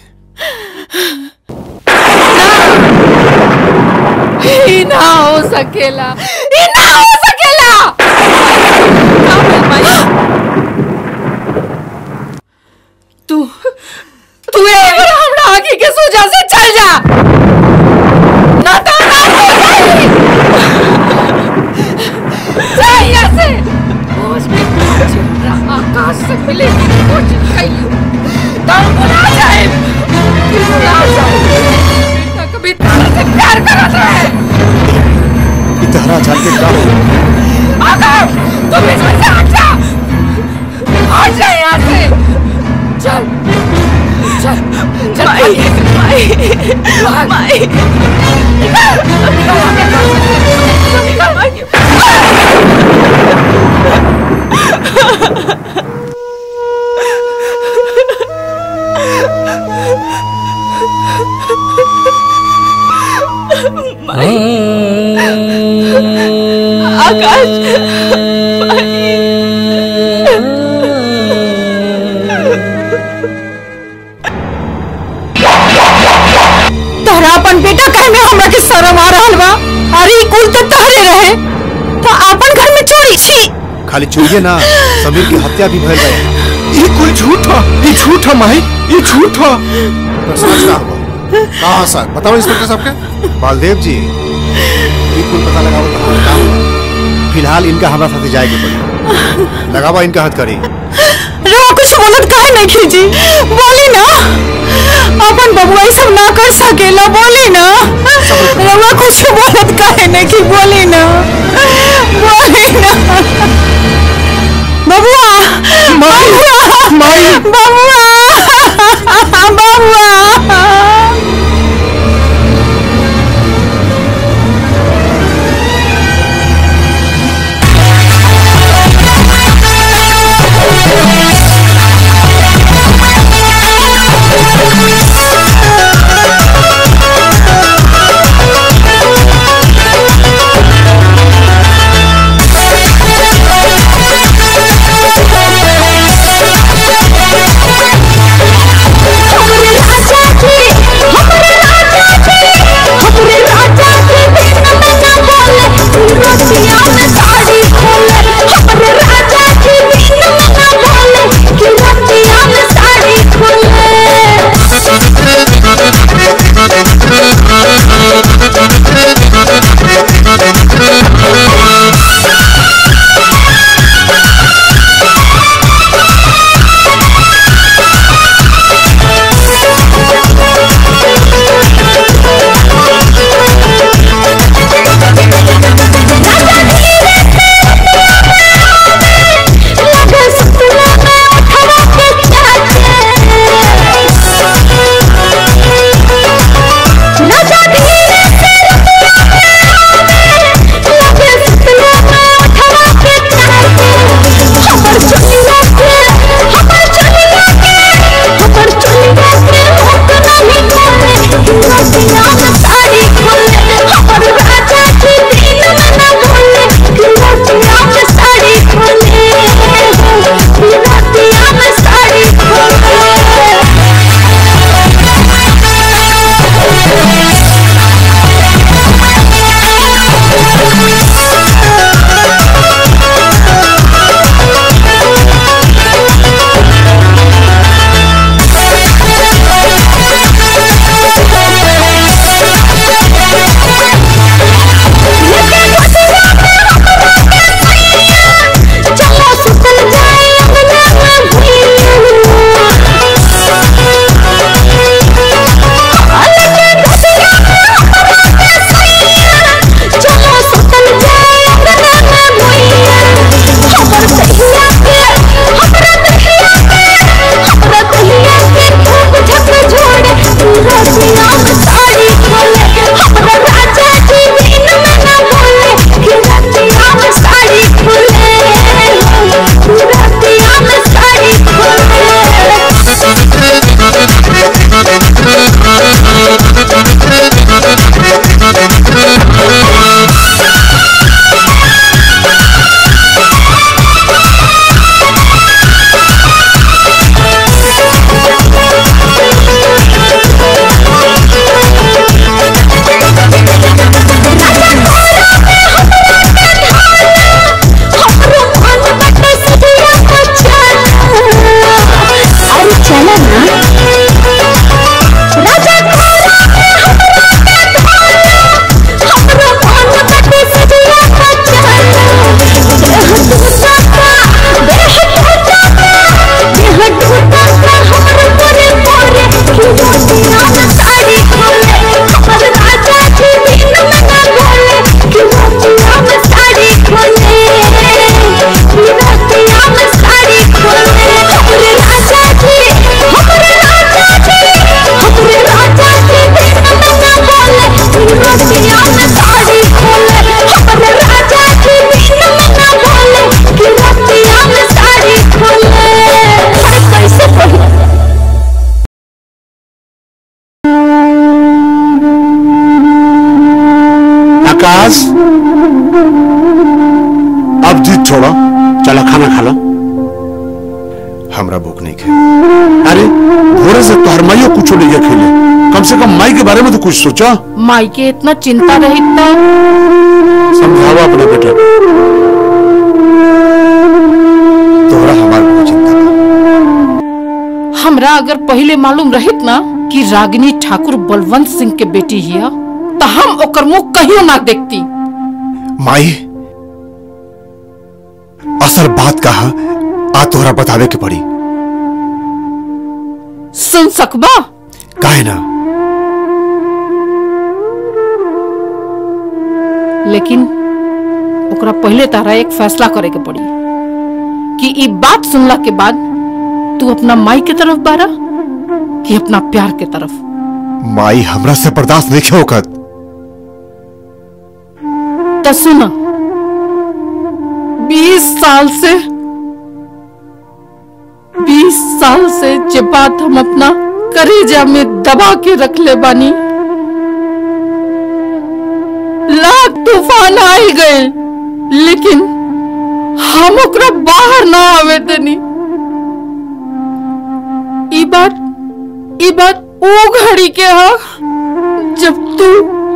ई ना हो सकेला ई ना हो सकेला तू तू एक बार हमरा आगे के सोजा से चल जा ना तो ना हो जाई जा यहाँ से होश में पहुंच रहा आकाश से मिले की कोशिश कई तब बुला जाए फिर बुला जाए बेटा कभी तारा से प्यार करत रहे इतहरा जान के का हो आकाश तू बीच में से हट जा हट जा यहाँ से चल चल चल माई माई माई निकल निकल हमें निकल निकल आकाश तोहरा अपन बेटा कहे में हमरा के शर्म आ रहल बा अरे ई कुल तो तहरे रहे तो अपन घर में चोरी छी खाली चोरिए ना समीर की हत्या भी भइल रहे ये कुल झूठ है ये झूठ है माई ये झूठ है तो सच का हुआ कहाँ सर बताओ इंस्पेक्टर साहब के बालदेव जी ये कुल पता लगाओ कहाँ काम हुआ। फिलहाल इनका हमारा साथ जाए के पड़ी लगावा इनका हथ करी रवा कुछ बोलत काहे नहीं खींची बोली ना अपन बबुआ ई सब ना कर सकेला बोली ना रवा कुछ बोलत काहे नहीं की बोली ना बोली ना बबुआ बबुआ माई बबुआ बबुआ Thank you. राज अब जीत छोड़ो चलो खाना खा लो हमरा भूख नहीं खे अरे भोरे से तोहर माइयो कुछ नहीं खेले कम से कम माई के बारे में तो कुछ सोचो माई के इतना चिंता रही था समझाओ अपने बेटे को तोहरा हमार बहुत चिंता हमरा अगर पहले मालूम रहित ना कि रागिनी ठाकुर बलवंत सिंह के बेटी हिया तो हम ओकर मुंह कहियो ना देखती माई असल बात कहा आ तोहरा बतावे के पड़ी सुन सकबा काहे ना लेकिन ओकरा पहले तारा एक फैसला करे के पड़ी कि ई बात सुनला के बाद तू अपना माई के तरफ बारा कि अपना प्यार के तरफ माई हमरा से बर्दाश्त नहीं खे होकत तो सुना बीस साल से बीस साल से जे बात हम अपना करेजा में दबा के रख ले बानी लाख तूफान आई गए लेकिन हम ओकरा बाहर ना आवे देनी ई बात ई बात ओ घड़ी के हा जब तू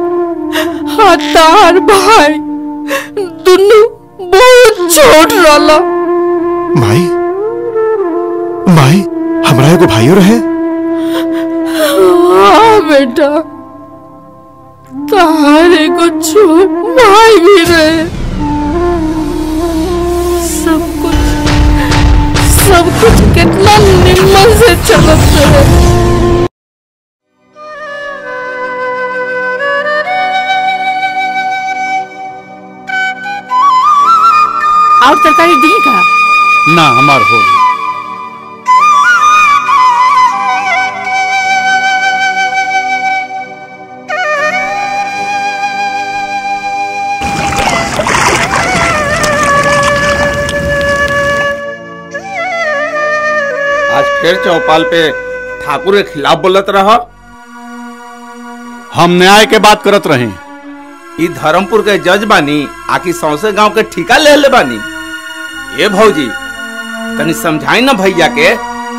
हतार भाई दुनू बहुत छोट रहला माई माई हमरा एगो भाइयों रहे हाँ बेटा तारे को छोट भाई भी रहे सब कुछ सब कुछ कितना निम्न से चलत रहे और तरकारी दी का ना हमार हो गई आज फिर चौपाल पे ठाकुर के खिलाफ बोलत रह हम न्याय के बात करत रहे ई धर्मपुर के जज बानी आखिर सौसे गांव के ठिका ले ले बानी ए भौजी तनी समझाई ना भैया के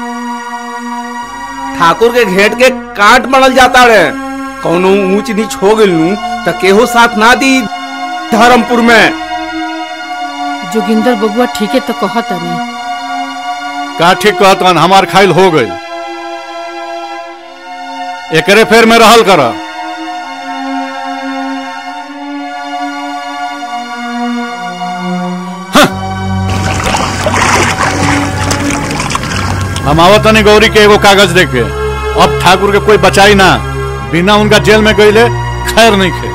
ठाकुर के घेट के काट मरल जाता रे कौनो ऊंच नीच हो गइल नू त केहू साथ ना दी धर्मपुर में जोगिंदर बबुआ ठीक है तो कहत नहीं का ठीक कहतन हमार खाइल हो गई एकरे फेर में रहल कर हम आवत तनी गौरी के एगो कागज देके अब ठाकुर के कोई बचाई ना बिना उनका जेल में गईले खैर नहीं खे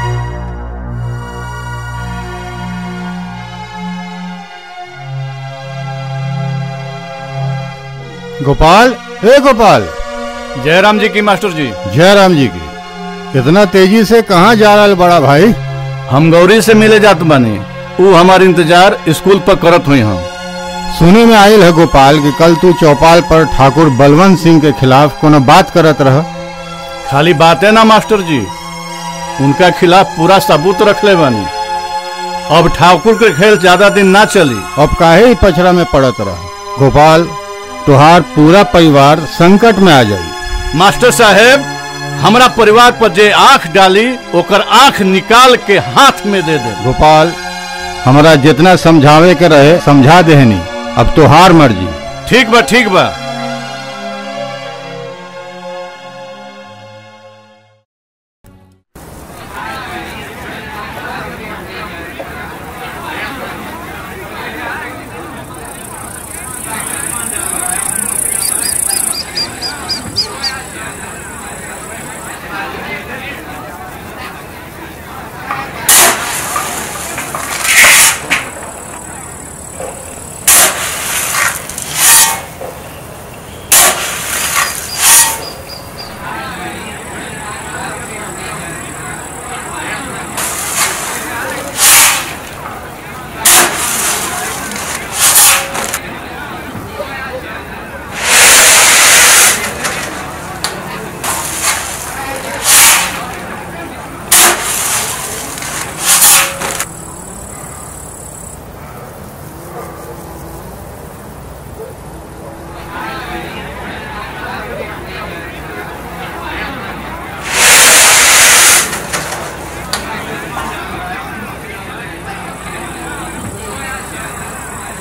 गोपाल हे गोपाल जयराम जी की मास्टर जी जयराम जी की इतना तेजी से कहाँ जा रहा है बड़ा भाई हम गौरी से मिले जात बानी ऊ हमार इंतजार स्कूल पर करत हुई हम सुने में आयल है गोपाल कि कल तू चौपाल पर ठाकुर बलवंत सिंह के खिलाफ कोनो बात करत रह खाली बात है ना मास्टर जी उनका खिलाफ पूरा सबूत रख ले बानी अब ठाकुर के खेल ज्यादा दिन ना चली अब काहे ही पछड़ा में पड़त रह गोपाल तुहार पूरा परिवार संकट में आ जाई मास्टर साहेब हमरा परिवार पर जे आंख डाली ओकर आंख निकाल के हाथ में दे दे गोपाल हमरा जितना समझावे के रहे समझा देहनी अब तुहार मर्जी ठीक बा ठीक बा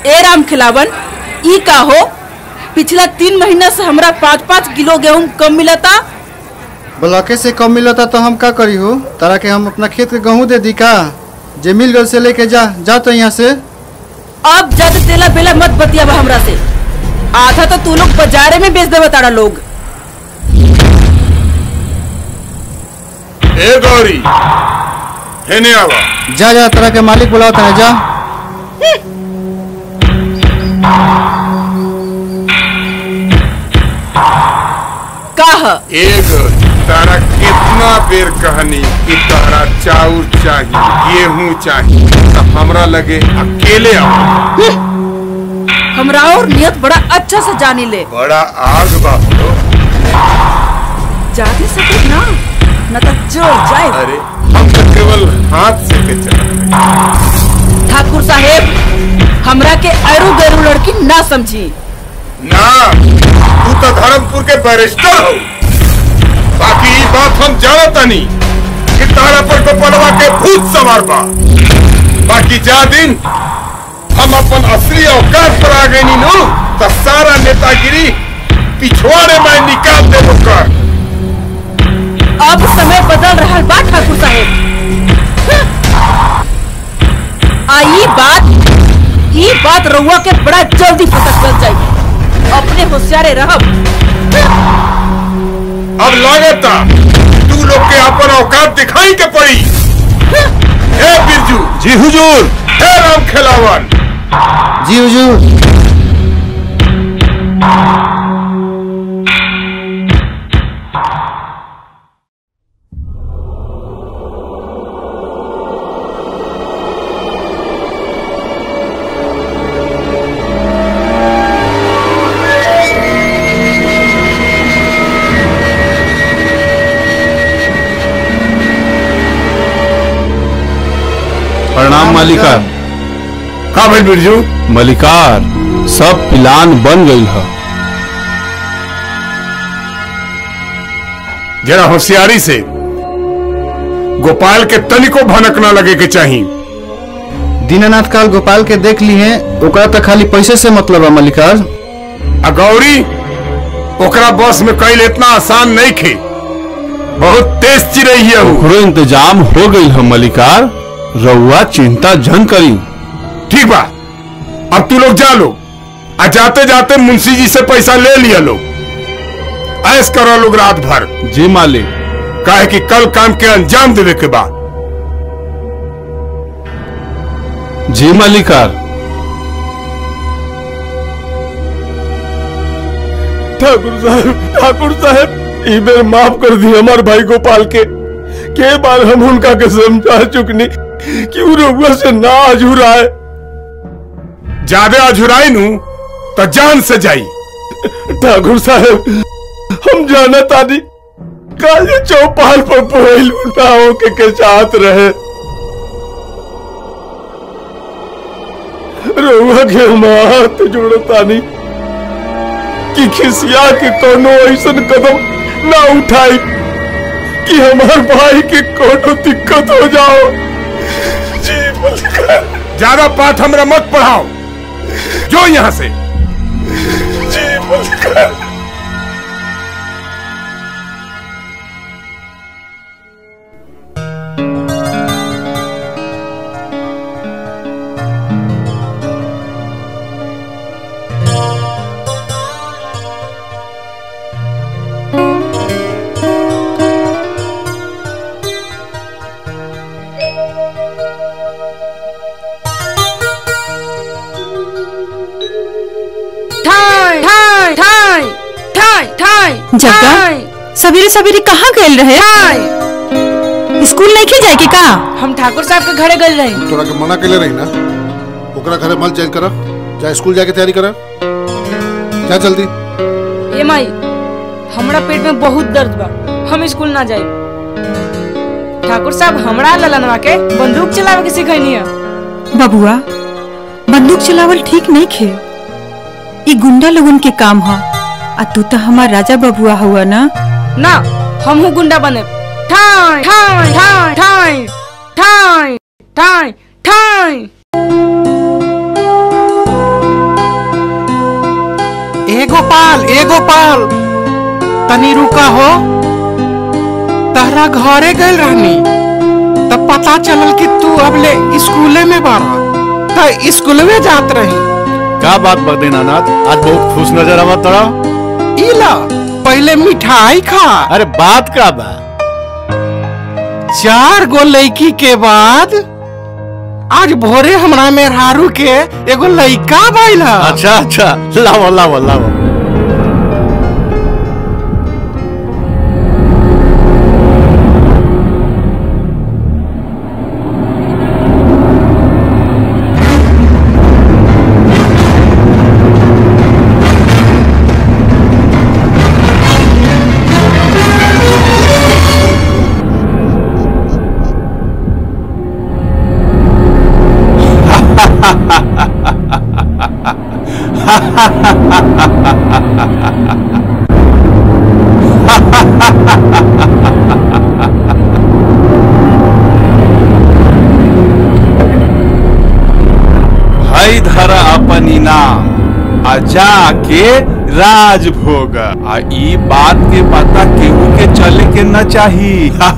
ए राम खिलावन ई का हो पिछला तीन महीना से हमरा पाँच पाँच किलो गेहूं कम मिलता ब्लॉके से कम मिलता तो हम का करी हो तारा के हम अपना खेत के गेहूं दे दी का जे मिल गल से लेके जा जा तो यहाँ से अब ज्यादा तेला बेला मत बतियाबा हमरा से आधा तो तू लोग बाजारे में बेच देवे तारा लोग ए गौरी हेने आवा जा जा तारा के मालिक बुलाता है जा कह ए गौरी तारा कितना बेर कहनी कि तारा चाउर चाहिए गेहूं चाहिए तो हमरा लगे अकेले आओ हमरा और नियत बड़ा अच्छा से जानी ले बड़ा आग बा हो। जाती सके ना न तो जोर जाए अरे हम तो केवल हाथ से के चला ठाकुर साहेब हमरा के अरु गरु लड़की ना समझी ना तू तो धर्मपुर के बैरिस्टर हो बाकी ई बात हम जानता नहीं कि तारा पर गोपलवा के भूत सवार बा बाकी जा दिन हम अपन असली औकात पर आ गई नु तो सारा नेतागिरी पिछवाड़े में निकाल दे कर अब समय बदल रहा बा ठाकुर साहेब आ ई बात ई बात रउआ के बड़ा जल्दी पता चल जाई अपने होशियारे रहब अब लागता तू लोग के अपन औकात दिखाई के पड़ी हे बिरजू जी हुजूर हे राम खिलावन जी हुजूर प्रणाम मालिकार का भाई बिरजू मलिकार सब प्लान बन गई है जरा होशियारी से गोपाल के तनिको भनक न लगे के चाहिए दीनानाथ काल गोपाल के देख ली है ओकरा तो खाली पैसे से मतलब है मलिकार आ गौरी ओकरा बस में कैल इतना आसान नहीं खे बहुत तेज चिरई है वो। ओकरो इंतजाम हो गई है मलिकार रउआ चिंता जन करी ठीक बा अब तू लोग जा लो आ जाते जाते मुंशी जी से पैसा ले लिया लोग ऐस करो लोग रात भर जी मालिक काहे कि कल काम के अंजाम देवे के बाद जी मलिकार ठाकुर साहब ठाकुर साहब ई बेर माफ कर दी हमार भाई गोपाल के के बार हम उनका के समझा चुकनी कि उ रउआ से ना अझुराए ज्यादा अझुराई नू तो जान से जाई ठाकुर साहब हम जाना तानी काले चौपाल पर पोइलू ना होके के चाहत रहे रउआ के हम हाथ जोड़तानी कि खिसिया के कोनो ऐसन कदम ना उठाई कि हमार भाई के कोनो दिक्कत हो जाओ जी मलिकार ज्यादा पाठ हमरा मत पढ़ाओ जो यहाँ से जी मलिकार ठाई ठाई ठाई ठाई ठाई जग्गा सवेरे सवेरे कहाँ गए रहे स्कूल नहीं जाए के का हम ठाकुर साहब के घरे गए रहे तोरा के मना केले रही ना ओकरा घरे मल चेंज करा जा स्कूल जाके तैयारी करा जा जल्दी ये माई हमरा पेट में बहुत दर्द बा हम स्कूल ना जाए ठाकुर साहब हमरा ललनवा के बंदूक चलावे के सिखैनी है बबुआ बंदूक चलावल ठीक नहीं खे ई गुंडा लोगन के काम ह आ तू तो हमार राजा बबुआ हुआ ना ना हम हूँ गुंडा बने ठाई ठाई ठाई ठाई ठाई ठाई ठाई ए गोपाल ए गोपाल तनी रुका हो तहरा घरे गए रहनी तब पता चलल कि तू अब ले स्कूले में बारा त स्कूल में जात रही का बात बदे नानाथ आज बहुत खुश नजर आवत तड़ा इला पहले मिठाई खा अरे बात का बा चार गो लड़की के बाद आज भोरे हमरा मेहरारू के एगो लड़का भइला अच्छा अच्छा लाओ लाओ लाओ हई धरा अपन इनाम आ जाके राज भोग आ ई बात के पता केहू के चले के न चाही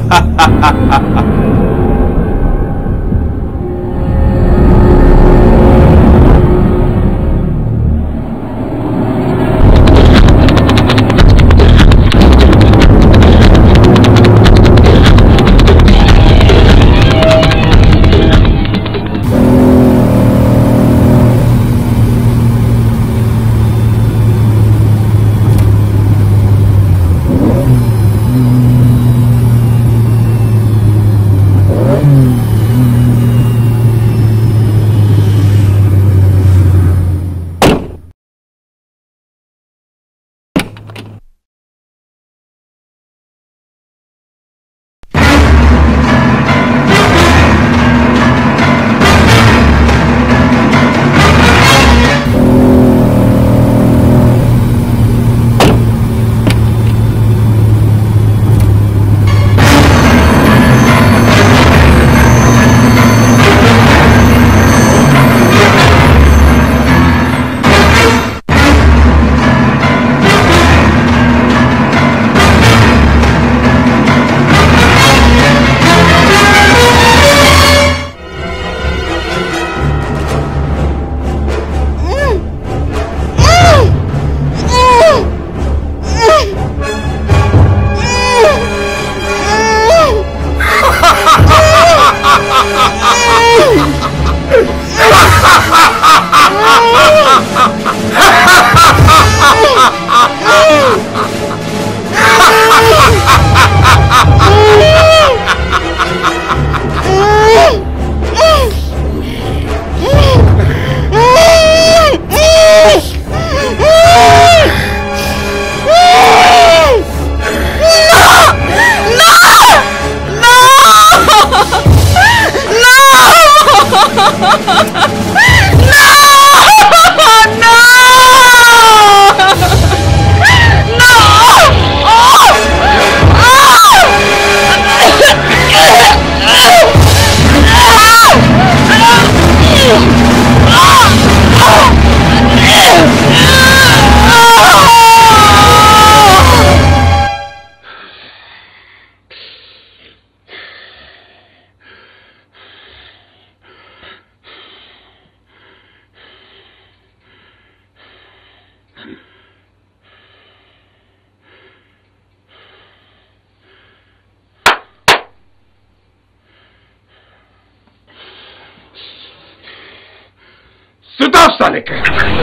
सुधा साले के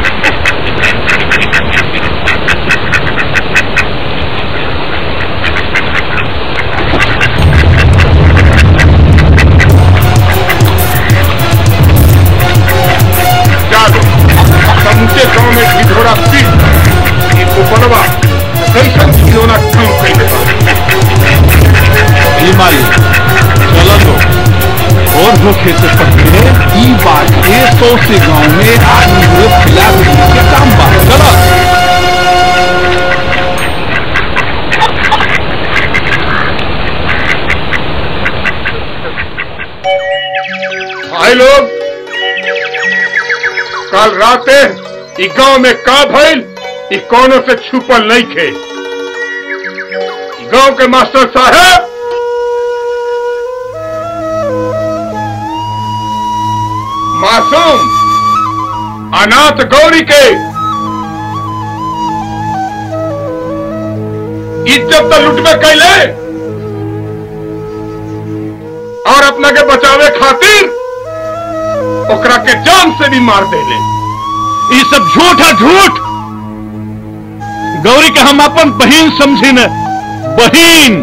जादो समूचे गांव में ढिढोरा पीट ये कुपनवा कैसन खिलौना काम कैले बा ई मालिक चलो तो और धोखे से पहले ई बात के सौ से गांव में आदमी हुए खिला के काम बा चलो भाई लोग कल राते ई गांव में का भइल ई कोनो से छुपल नहीं खे गांव के मास्टर साहब मासूम अनाथ गौरी के इज्जत तो लुटबे कैले और अपना के बचावे खातिर ओकरा के जान से भी मार देले ये सब झूठ है झूठ गौरी के हम अपन बहन समझी न बहन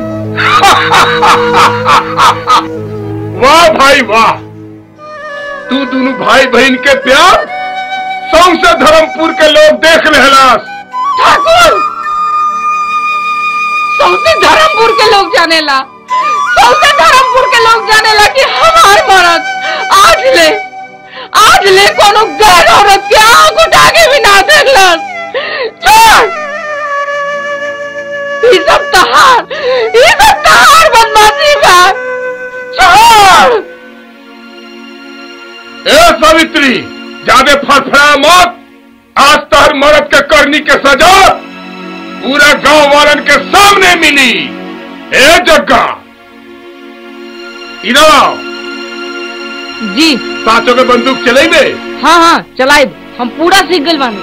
वाह भाई वाह तू दोनों भाई बहन के प्यार सौसे धर्मपुर के लोग देख लेहलास ठाकुर सौसे धर्मपुर के लोग जानेला सौसे धर्मपुर के लोग जानेला कि हमार मरद आज ले आज ले कोनो गैर औरत के आंख उठा के भी ना देखलस छोड़ ई सब तहार ई सब तहार बदमाशी बा छोड़ ए सावित्री ज्यादा फड़फड़ा मत आज तहर मरद के करनी के सजा पूरा गांव वालन के सामने मिली ए जग्गा इधर आओ जी साचो के बंदूक चलेबे हाँ हाँ चलाए हम पूरा सीख गइल बानी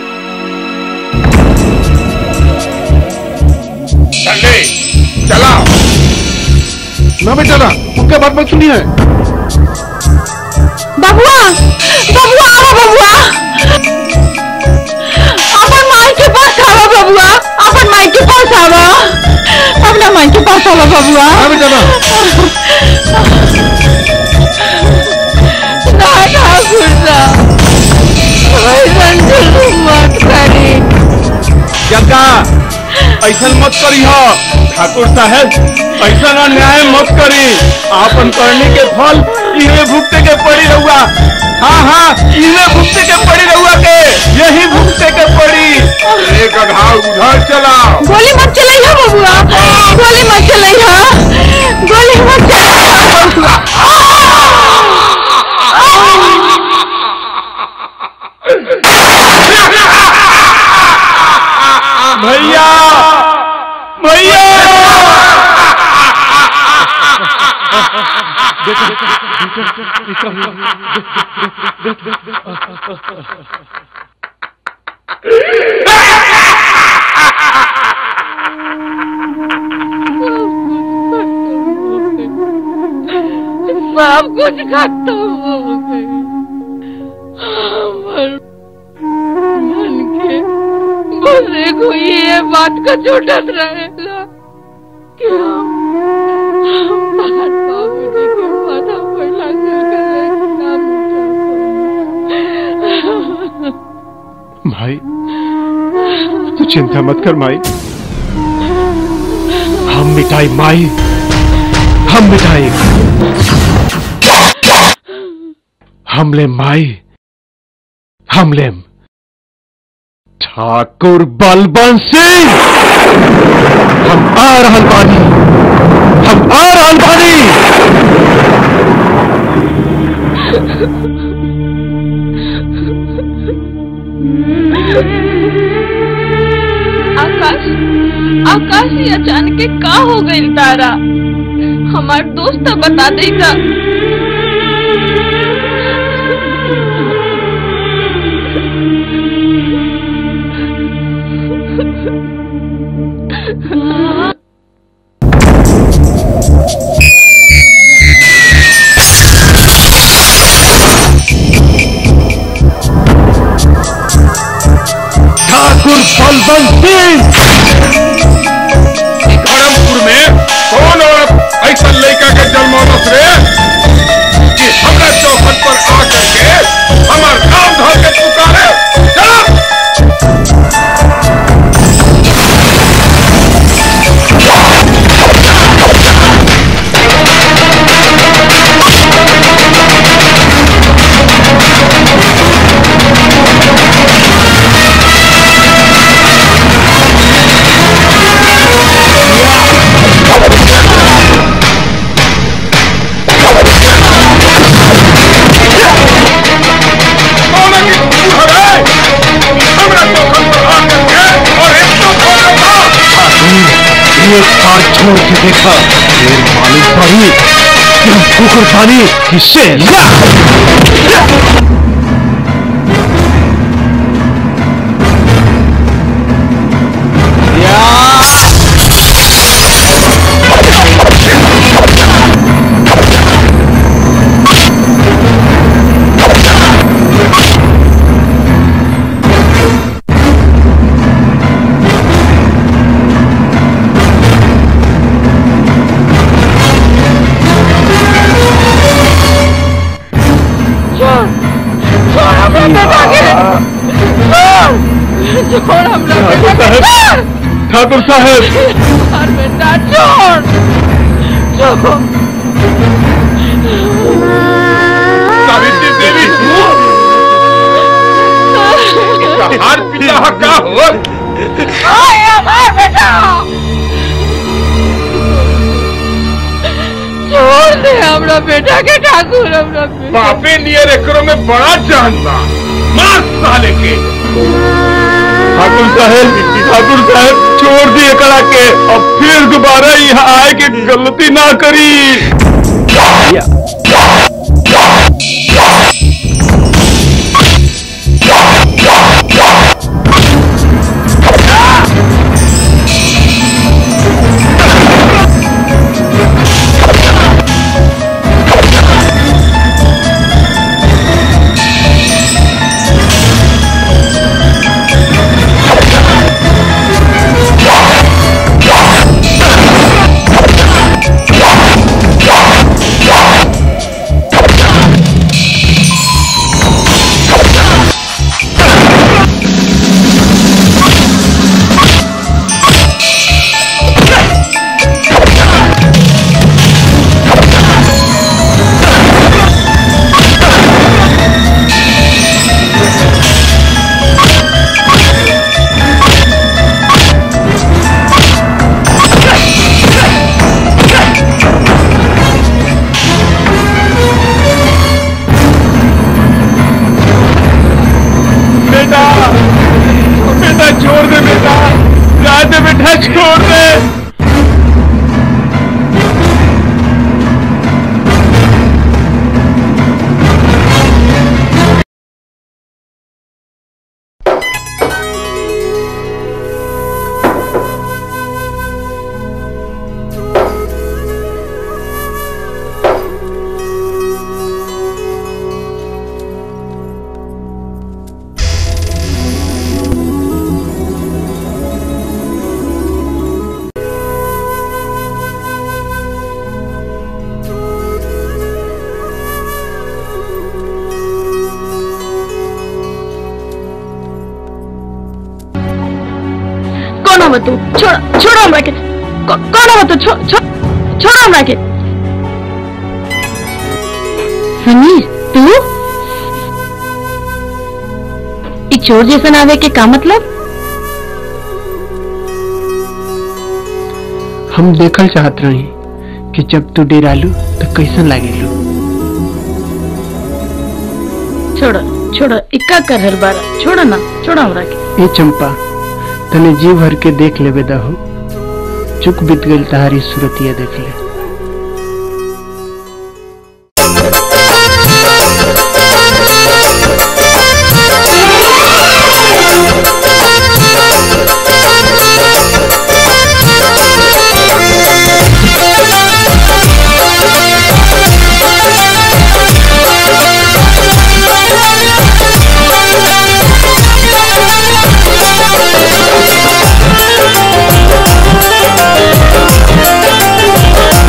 चले चलाओ ना बेटा ना उनका बात मत सुनिए बबुआ बबुआ आवा बबुआ अपन माई के पास आवा बबुआ अपन माई के पास आवा अपना माई के पास आवा बबुआ हाँ बेटा ना ना ठाकुर साहब ऐसन जुल्म मत करी जग्गा ऐसा मत करी हो ठाकुर साहब ऐसा अन्याय मत करी आपन करने के फल इहे भुगते के पड़ी रहुआ हाँ हाँ इहे भुगते के पड़ी रहुआ के यही भुगते के पड़ी एक घाव उधर चलाओ गोली मत चलाइए बबुआ गोली मत चलाइए गोली मत चलाइए भैया भैया सब कुछ खत्म हो गया हमर मन के बस एगो ये बात का छूटत रहेला कि हम हमार बाबूजी के माथा पर लागल करे नाम भाई तू चिंता मत कर माई हम मिटाई माई हम मिटाई हम ले माई हम ले ठाकुर बलबन सिंह हम आ रहल बानी हम आ रहल बानी आकाश आकाश ये अचानक के का हो गई तारा हमार दोस्त बता देगा ठाकुर बलबन सिंह धर्मपुर में कौन औरत ऐसा लड़का के जन्मौलस रे कि हमरा चौखट पर आ करके हमार नाम धर के पुकारे चलो Thank बार छोड़ के देखा फिर मालूम पड़ी कि हम कुकुर पानी किससे छोड़ हमरा बेटा के छोड़ छोड़ हमरा बेटा के छोड़ ठाकुर साहब और बेटा छोड़ छोड़ सावित्री देवी हार पिता का हो आए हमार बेटा छोड़ दे हमरा बेटा के ठाकुर हमरा बेटा बापे नियर एकरों में बड़ा जान बा मार साले के ठाकुर साहब ठाकुर साहब छोड़ दिए कड़ा के अब फिर दोबारा यहाँ आए के गलती ना करी बेटा बेटा छोड़ दे बेटा जा दे बेटा छोड़ दे कौन हो तू छोड़ छोड़ो हमरा के कौ- कौन हो तू छोड़ छोड़ छोड़ो हमरा के समीर तू ई चोर जैसन आवे के का मतलब हम देखल चाहत रही कि जब तू डेरालू तो कैसन लागेलू छोड़ो छोड़ो इक्का कर रहल बारा छोड़ो ना छोड़ो हमरा के ए चंपा तने जी भर के देख लेबे दहो चुक बीत गई तहारी सूरतिया देख ले Thank you.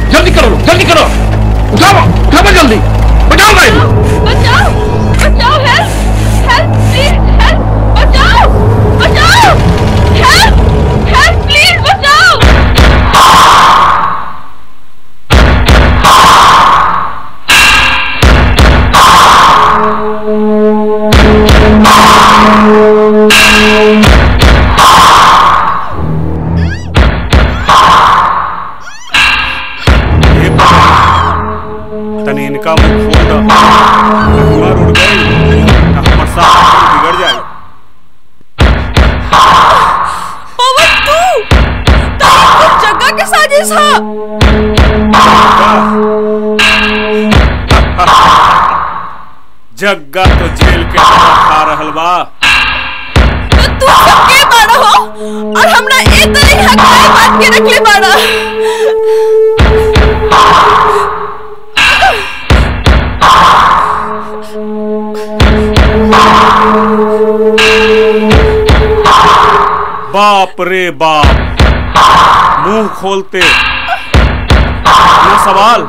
जल्दी करो जल्दी करो उठाओ उठाओ जल्दी बचाओ भाई बचाओ बचाओ हेल्प हेल्प प्लीज हेल्प बचाओ बचाओ हेल्प हेल्प प्लीज बचाओ तनी इनका मुंह खोल दो मर उड़ गई ना हमर साथ बिगड़ जाए पवन तू तारा कुछ जगह के साजिश हा जग्गा तो जेल के हवा खा रहल बा तू सबके बाड़ा हो और हमरा ए तरह हकाए बात के रखले बाड़ा बाप रे बाप मुंह खोलते न सवाल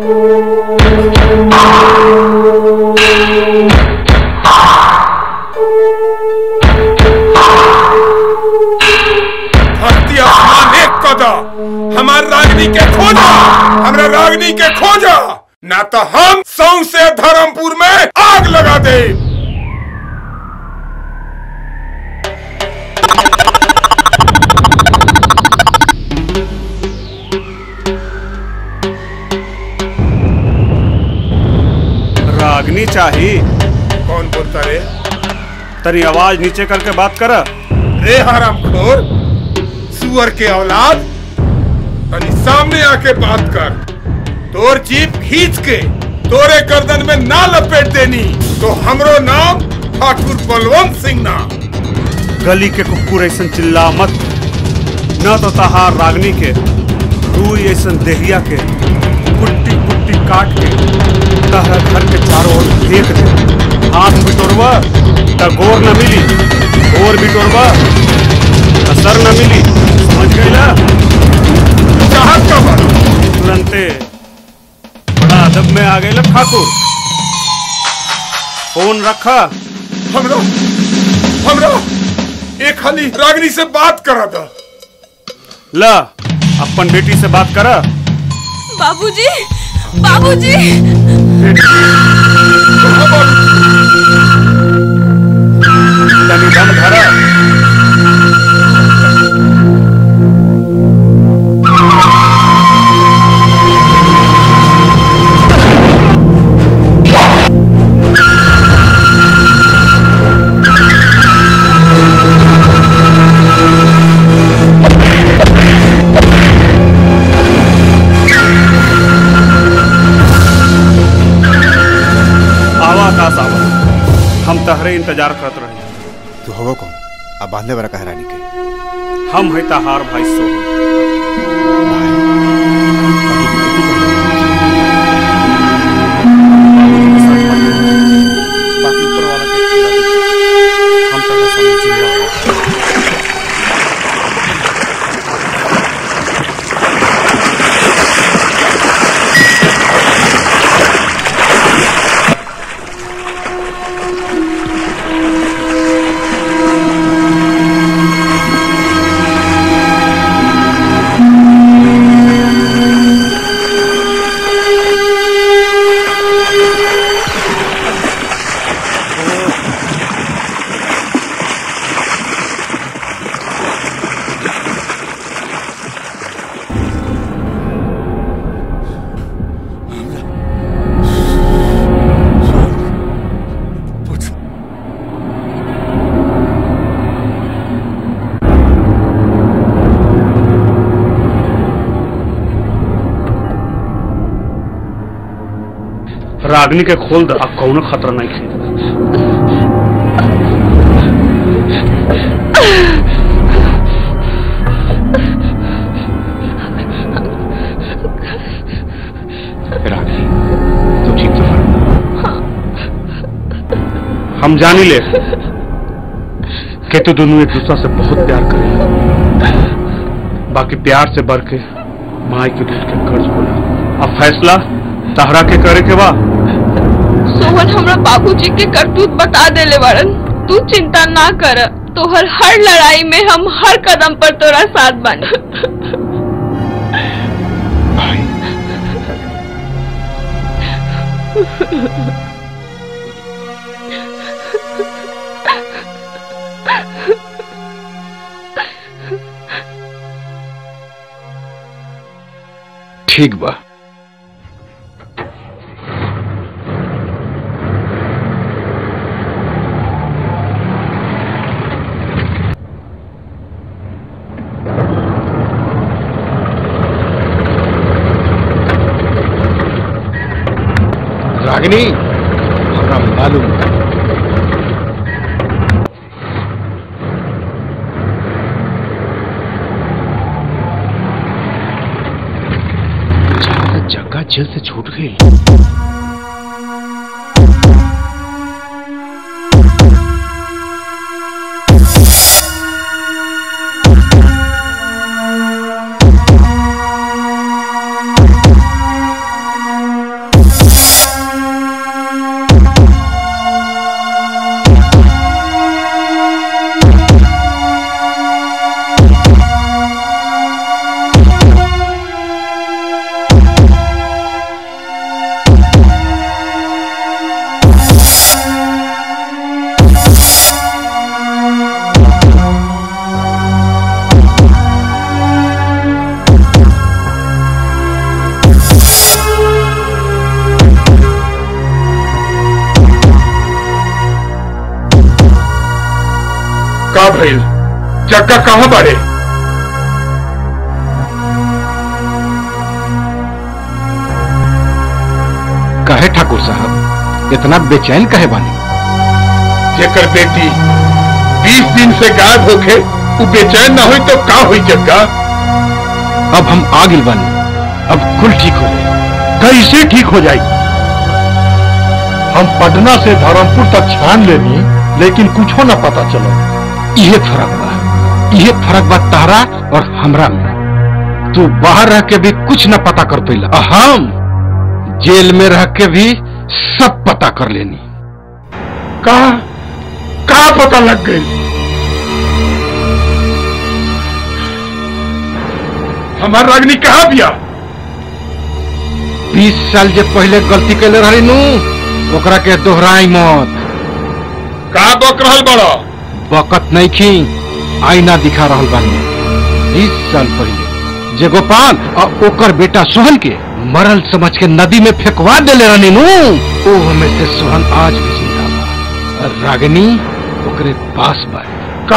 धरती आसमान एक कदा हमार रागनी के खोजा हमरा रागनी के खोजा ना तो हम सौ से धर्मपुर में आग लगा दे रागनी चाहिए कौन बोलता रे तनी आवाज नीचे करके बात कर रे हराम खोर सुअर के औलाद तनी सामने आके बात कर तोर जीप खींच के तोरे गर्दन में ना लपेट देनी तो हमरो नाम ठाकुर बलवंत सिंह ना गली के कुकुर ऐसा चिल्ला मत न तो तहार रागनी के रुई ऐसा देहिया के कुट्टी कुट्टी काट के तहरा घर के चारों ओर फेंक दे हाथ बिटोरवा त गोर न मिली गोर बिटोरवा त सर न मिली समझ गईला चाहत का बा तुरंते बड़ा अदब में आ गए ठाकुर फोन रखा हमरा हमरा एक खाली रागनी से बात करा था ला अपन बेटी से बात करा बाबूजी बाबूजी तनी दम धरा आवा दास आवा हम तहरे इंतजार करत रही तू हो कौन अब बांधने वाला कह रानी के हम है तहार भाई सोहन बाकी ऊपर वाला के खिला दे। हम तहरा सामने जिंदा हैं। रागनी के खोल द अब कौनो खतरा नहीं खे रागनी तू ठीक तो हम जानी ले कि तू दोनों एक दूसरा से बहुत प्यार करे बाकी प्यार से बढ़ के माई के दूध के कर्ज बोला अब फैसला तहरा के करे के बा सोहन हमरा बाबूजी के करतूत बता देले बाड़न तू चिंता ना कर तोहर हर लड़ाई में हम हर कदम पर तोरा साथ बानी ठीक बा रागिनी हमरा मालूम बा। ज्यादा जगह जेल से छूट गई का भइल जग्गा कहाँ बाड़े कहे ठाकुर साहब इतना बेचैन कहे बानी जेकर बेटी बीस दिन से गायब होके वो बेचैन ना हुई तो का हुई जग्गा अब हम आ गिल बानी अब कुल ठीक हो जाए कैसे ठीक हो जाएगी हम पटना से धर्मपुर तक छान लेनी लेकिन कुछो न पता चलो इहे फर्क बा इहे फर्क बा तारा और हमरा में तू बाहर रह के भी कुछ न पता कर पैला आ हम जेल में रह के भी सब पता कर लेनी का का पता लग गई हमार रागनी कहाँ बिया बीस साल जे पहले गलती कैले रही नू ओकरा के दोहराई मत का बक रहल बड़ा बकत नहीं खी आईना दिखा रहल बानी बीस साल पहले जे गोपाल और ओकर बेटा सोहन के मरल समझ के नदी में फेंकवा देले रहनी नू ओ हमें से सोहन आज भी जिंदा बा और रागिनी ओकरे पास बा का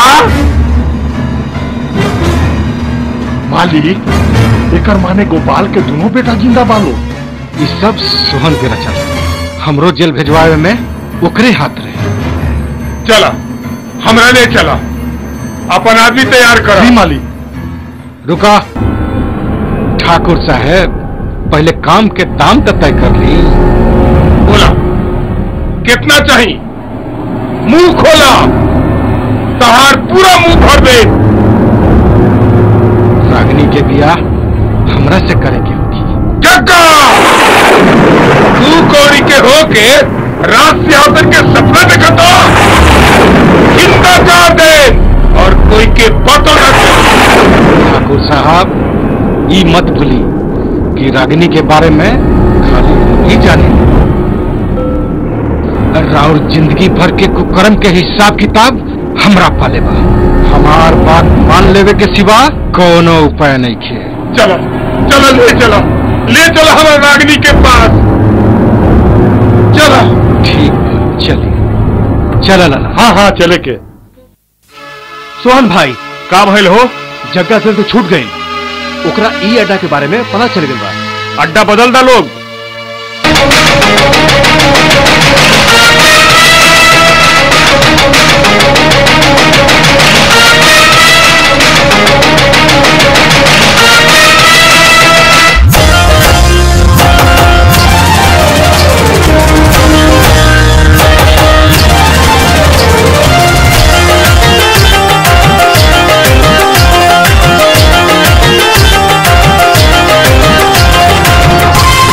मालिक एकर माने गोपाल के दोनों बेटा जिंदा बालो ये सब सोहन के रचल हमरो जेल भेजवावे में ओकरे हाथ रहे चला हमरा ले चला अपन आदमी तैयार कर जी मालिक रुका ठाकुर साहब पहले काम के दाम तो तय कर ली बोला कितना चाहिए मुंह खोला तहार पूरा मुंह भर दे रागिनी के बियाह हमरा से करे के होगी जग्गा तू कौड़ी के होके रात से आकर के सपना देखता जिंदा कर दे और कोई के पतो न ठाकुर साहब ई मत भूली कि रागिनी के बारे में खाली ही जाने राउर जिंदगी भर के कुकर्म के हिसाब किताब हमरा पाले बा हमार बात मान लेवे के सिवा कोनो उपाय नहीं खे चलो चलो ले चलो ले चलो हमारे रागिनी के पास चलो ठीक बा, चलिए चला लाला हाँ हाँ चले के सोहन भाई का भइल हो जग्गा से तो छूट गई ओकरा ई अड्डा के बारे में पता चल गई बा अड्डा बदल दा लोग Thank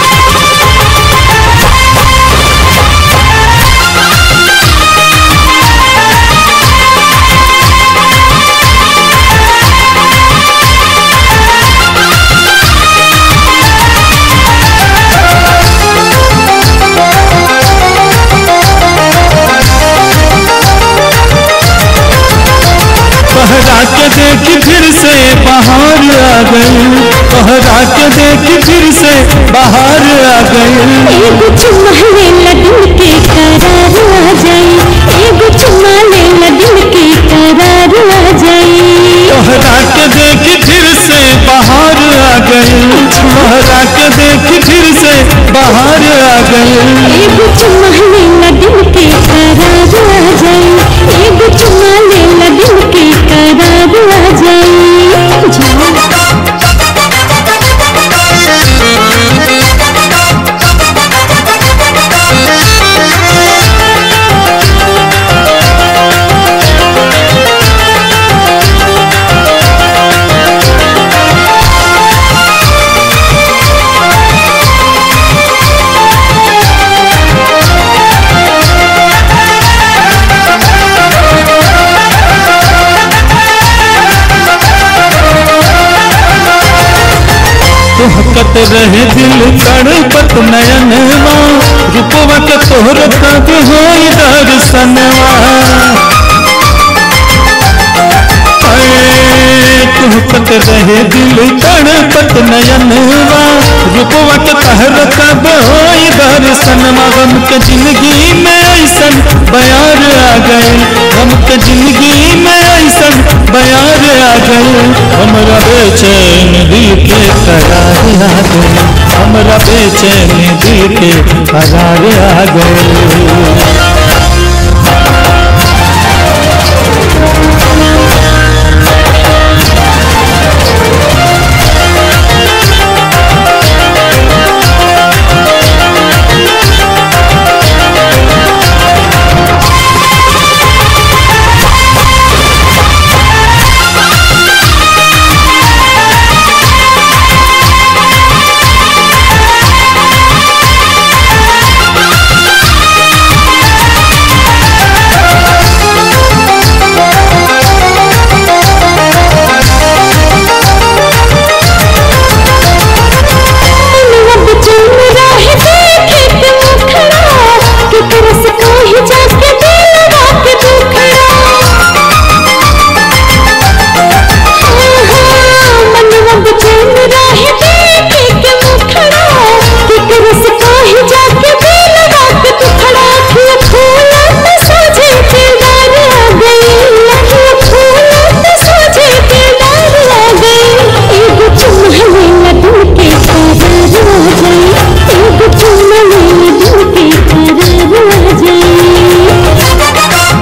के देख फिर से बाहर आ गई एगो चुम्मा लेला दिल के करार आ जाई एगो चुम्मा लेला दिल के करार आ जाई तोहरा के देख फिर से बाहर आ गई तोहरा के देख फिर से बाहर आ गई एगो चुम्मा लेला दिल के करार आ जाई एगो चुम्मा लेला दिल के करार आ जाई तुहकत रहे दिल तड़पत नयनवा रूपवा के तोहर कब होई दर्शनवा ऐ, तुहकत रहे दिल तड़पत नयनवा रूपवा के तहर कब होई दर्शनवा गम के जिंदगी में ऐसन बयार आ गए गम के जिंदगी में ऐसन बयार आ गए हमरा बेचैन दिल के करार आ गए हमरा बेचैन दिल के करार आ गए मनवा बेचैन रहे देखे के मुखड़ा के तरस कहीं जाके दिलवा के दुखड़ा मनवा बेचैन रहे देखे के मुखड़ा के तरस कहीं जाके दिलवा के दुखड़ा अखियाँ फूलत सोझे दिलदार आ गई अखियाँ फूलत सोझे दिलदार आ गई एगो चुम्मा लेला दिल के करार आ जाई एगो चुम्मा लेला दिल के करार आ जाई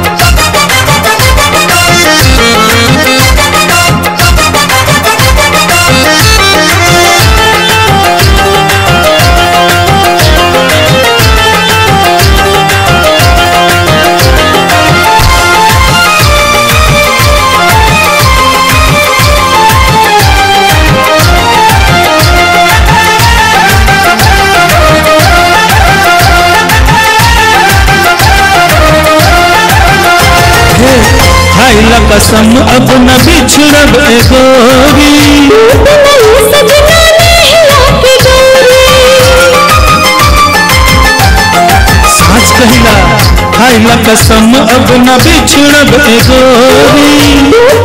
खाइला कसम अब न बिछड़ब ए गोरी साच कहिला खाइला कसम अब न बिछड़ब ए गोरी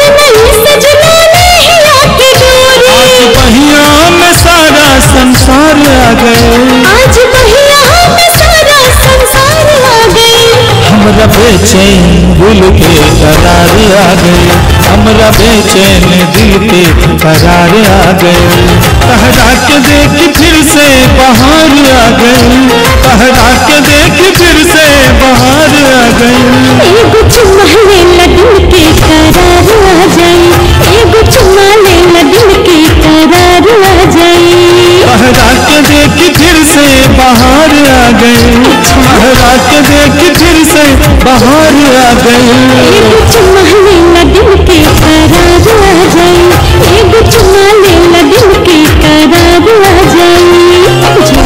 आज बहिया में सारा संसार आ गए आज बहिया में सारा संसार आ गए हमरा बेचैन दिल के करार आ गए हमरा बेचैन दिल के करार आ गए तहरा के देख फिर से बाहर आ गए तहरा के देख फिर से बाहर आ गए एगो चुम्मा लेला दिल के करार आ जाई एगो चुम्मा लेला दिल के करार आ जाई तहरा के देख फिर से बाहर आ गए तहरा के देख फिर से बाहर आ गए एगो चुम्मा लेला दिल के करार आ जाई एगो चुम्मा लेला दिल के करार आ जाई जा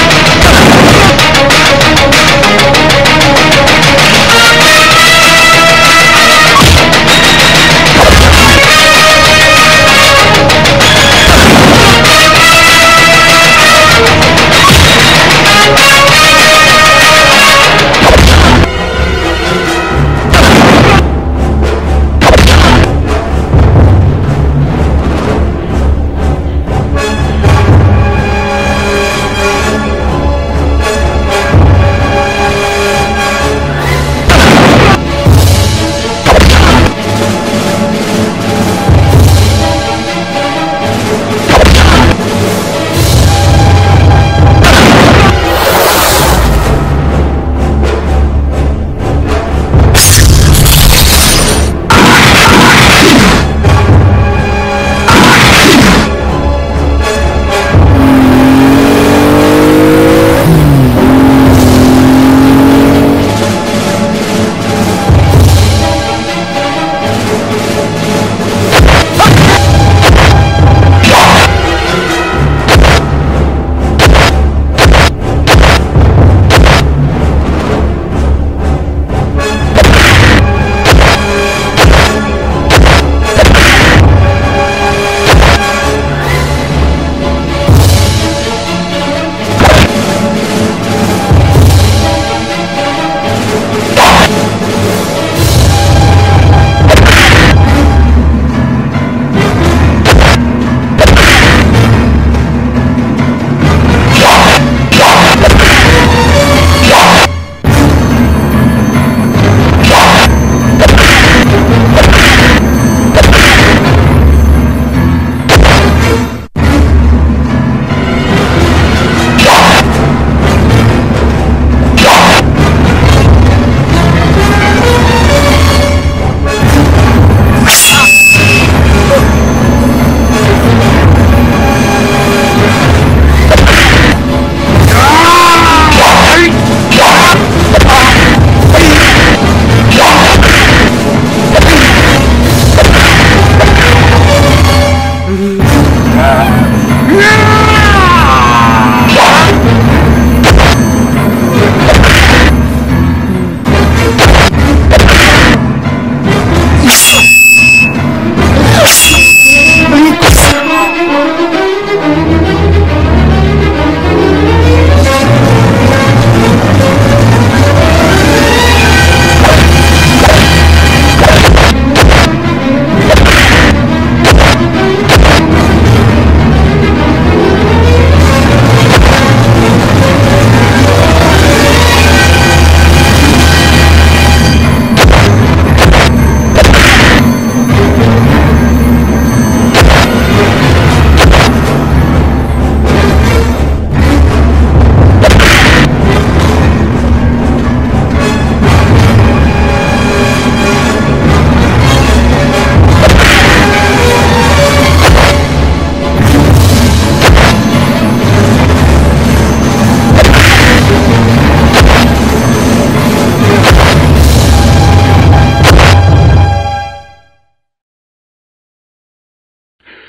Hey!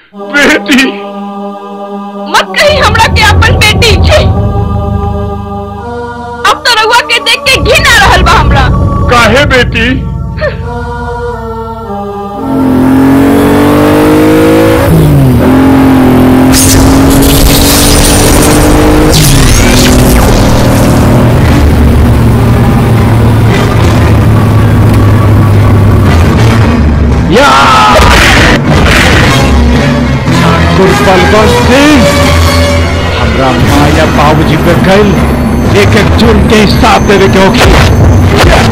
बेटी मत कही हमरा के अपन बेटी छी अब तो रउआ के देख के घिन आ रहल बा हमरा काहे बेटी या ठाकुर बलवंत सिंह हमरा माया बाबूजी पे गल एक एक जुर्म के हिसाब देवे के होगी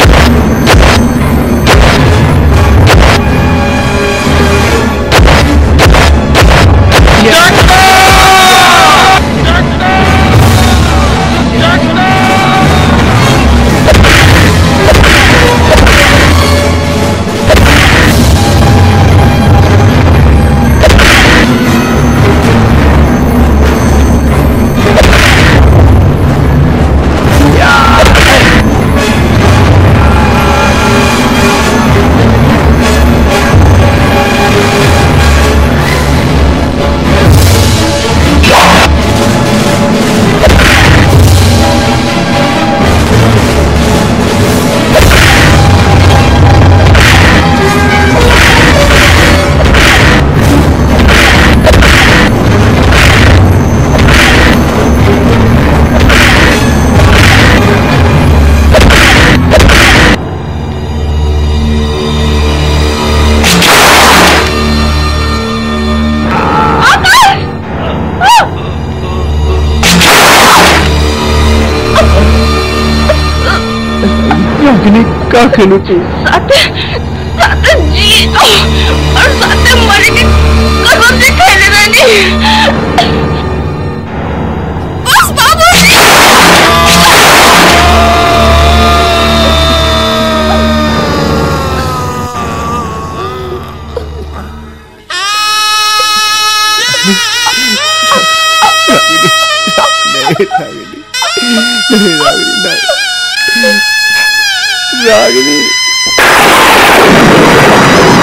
रागिनी का खेलू तू साथे साथे जी और साथे मरे के कसम से खेले रहनी बस बाबू नहीं रागिनी नहीं रागिनी नहीं रागिनी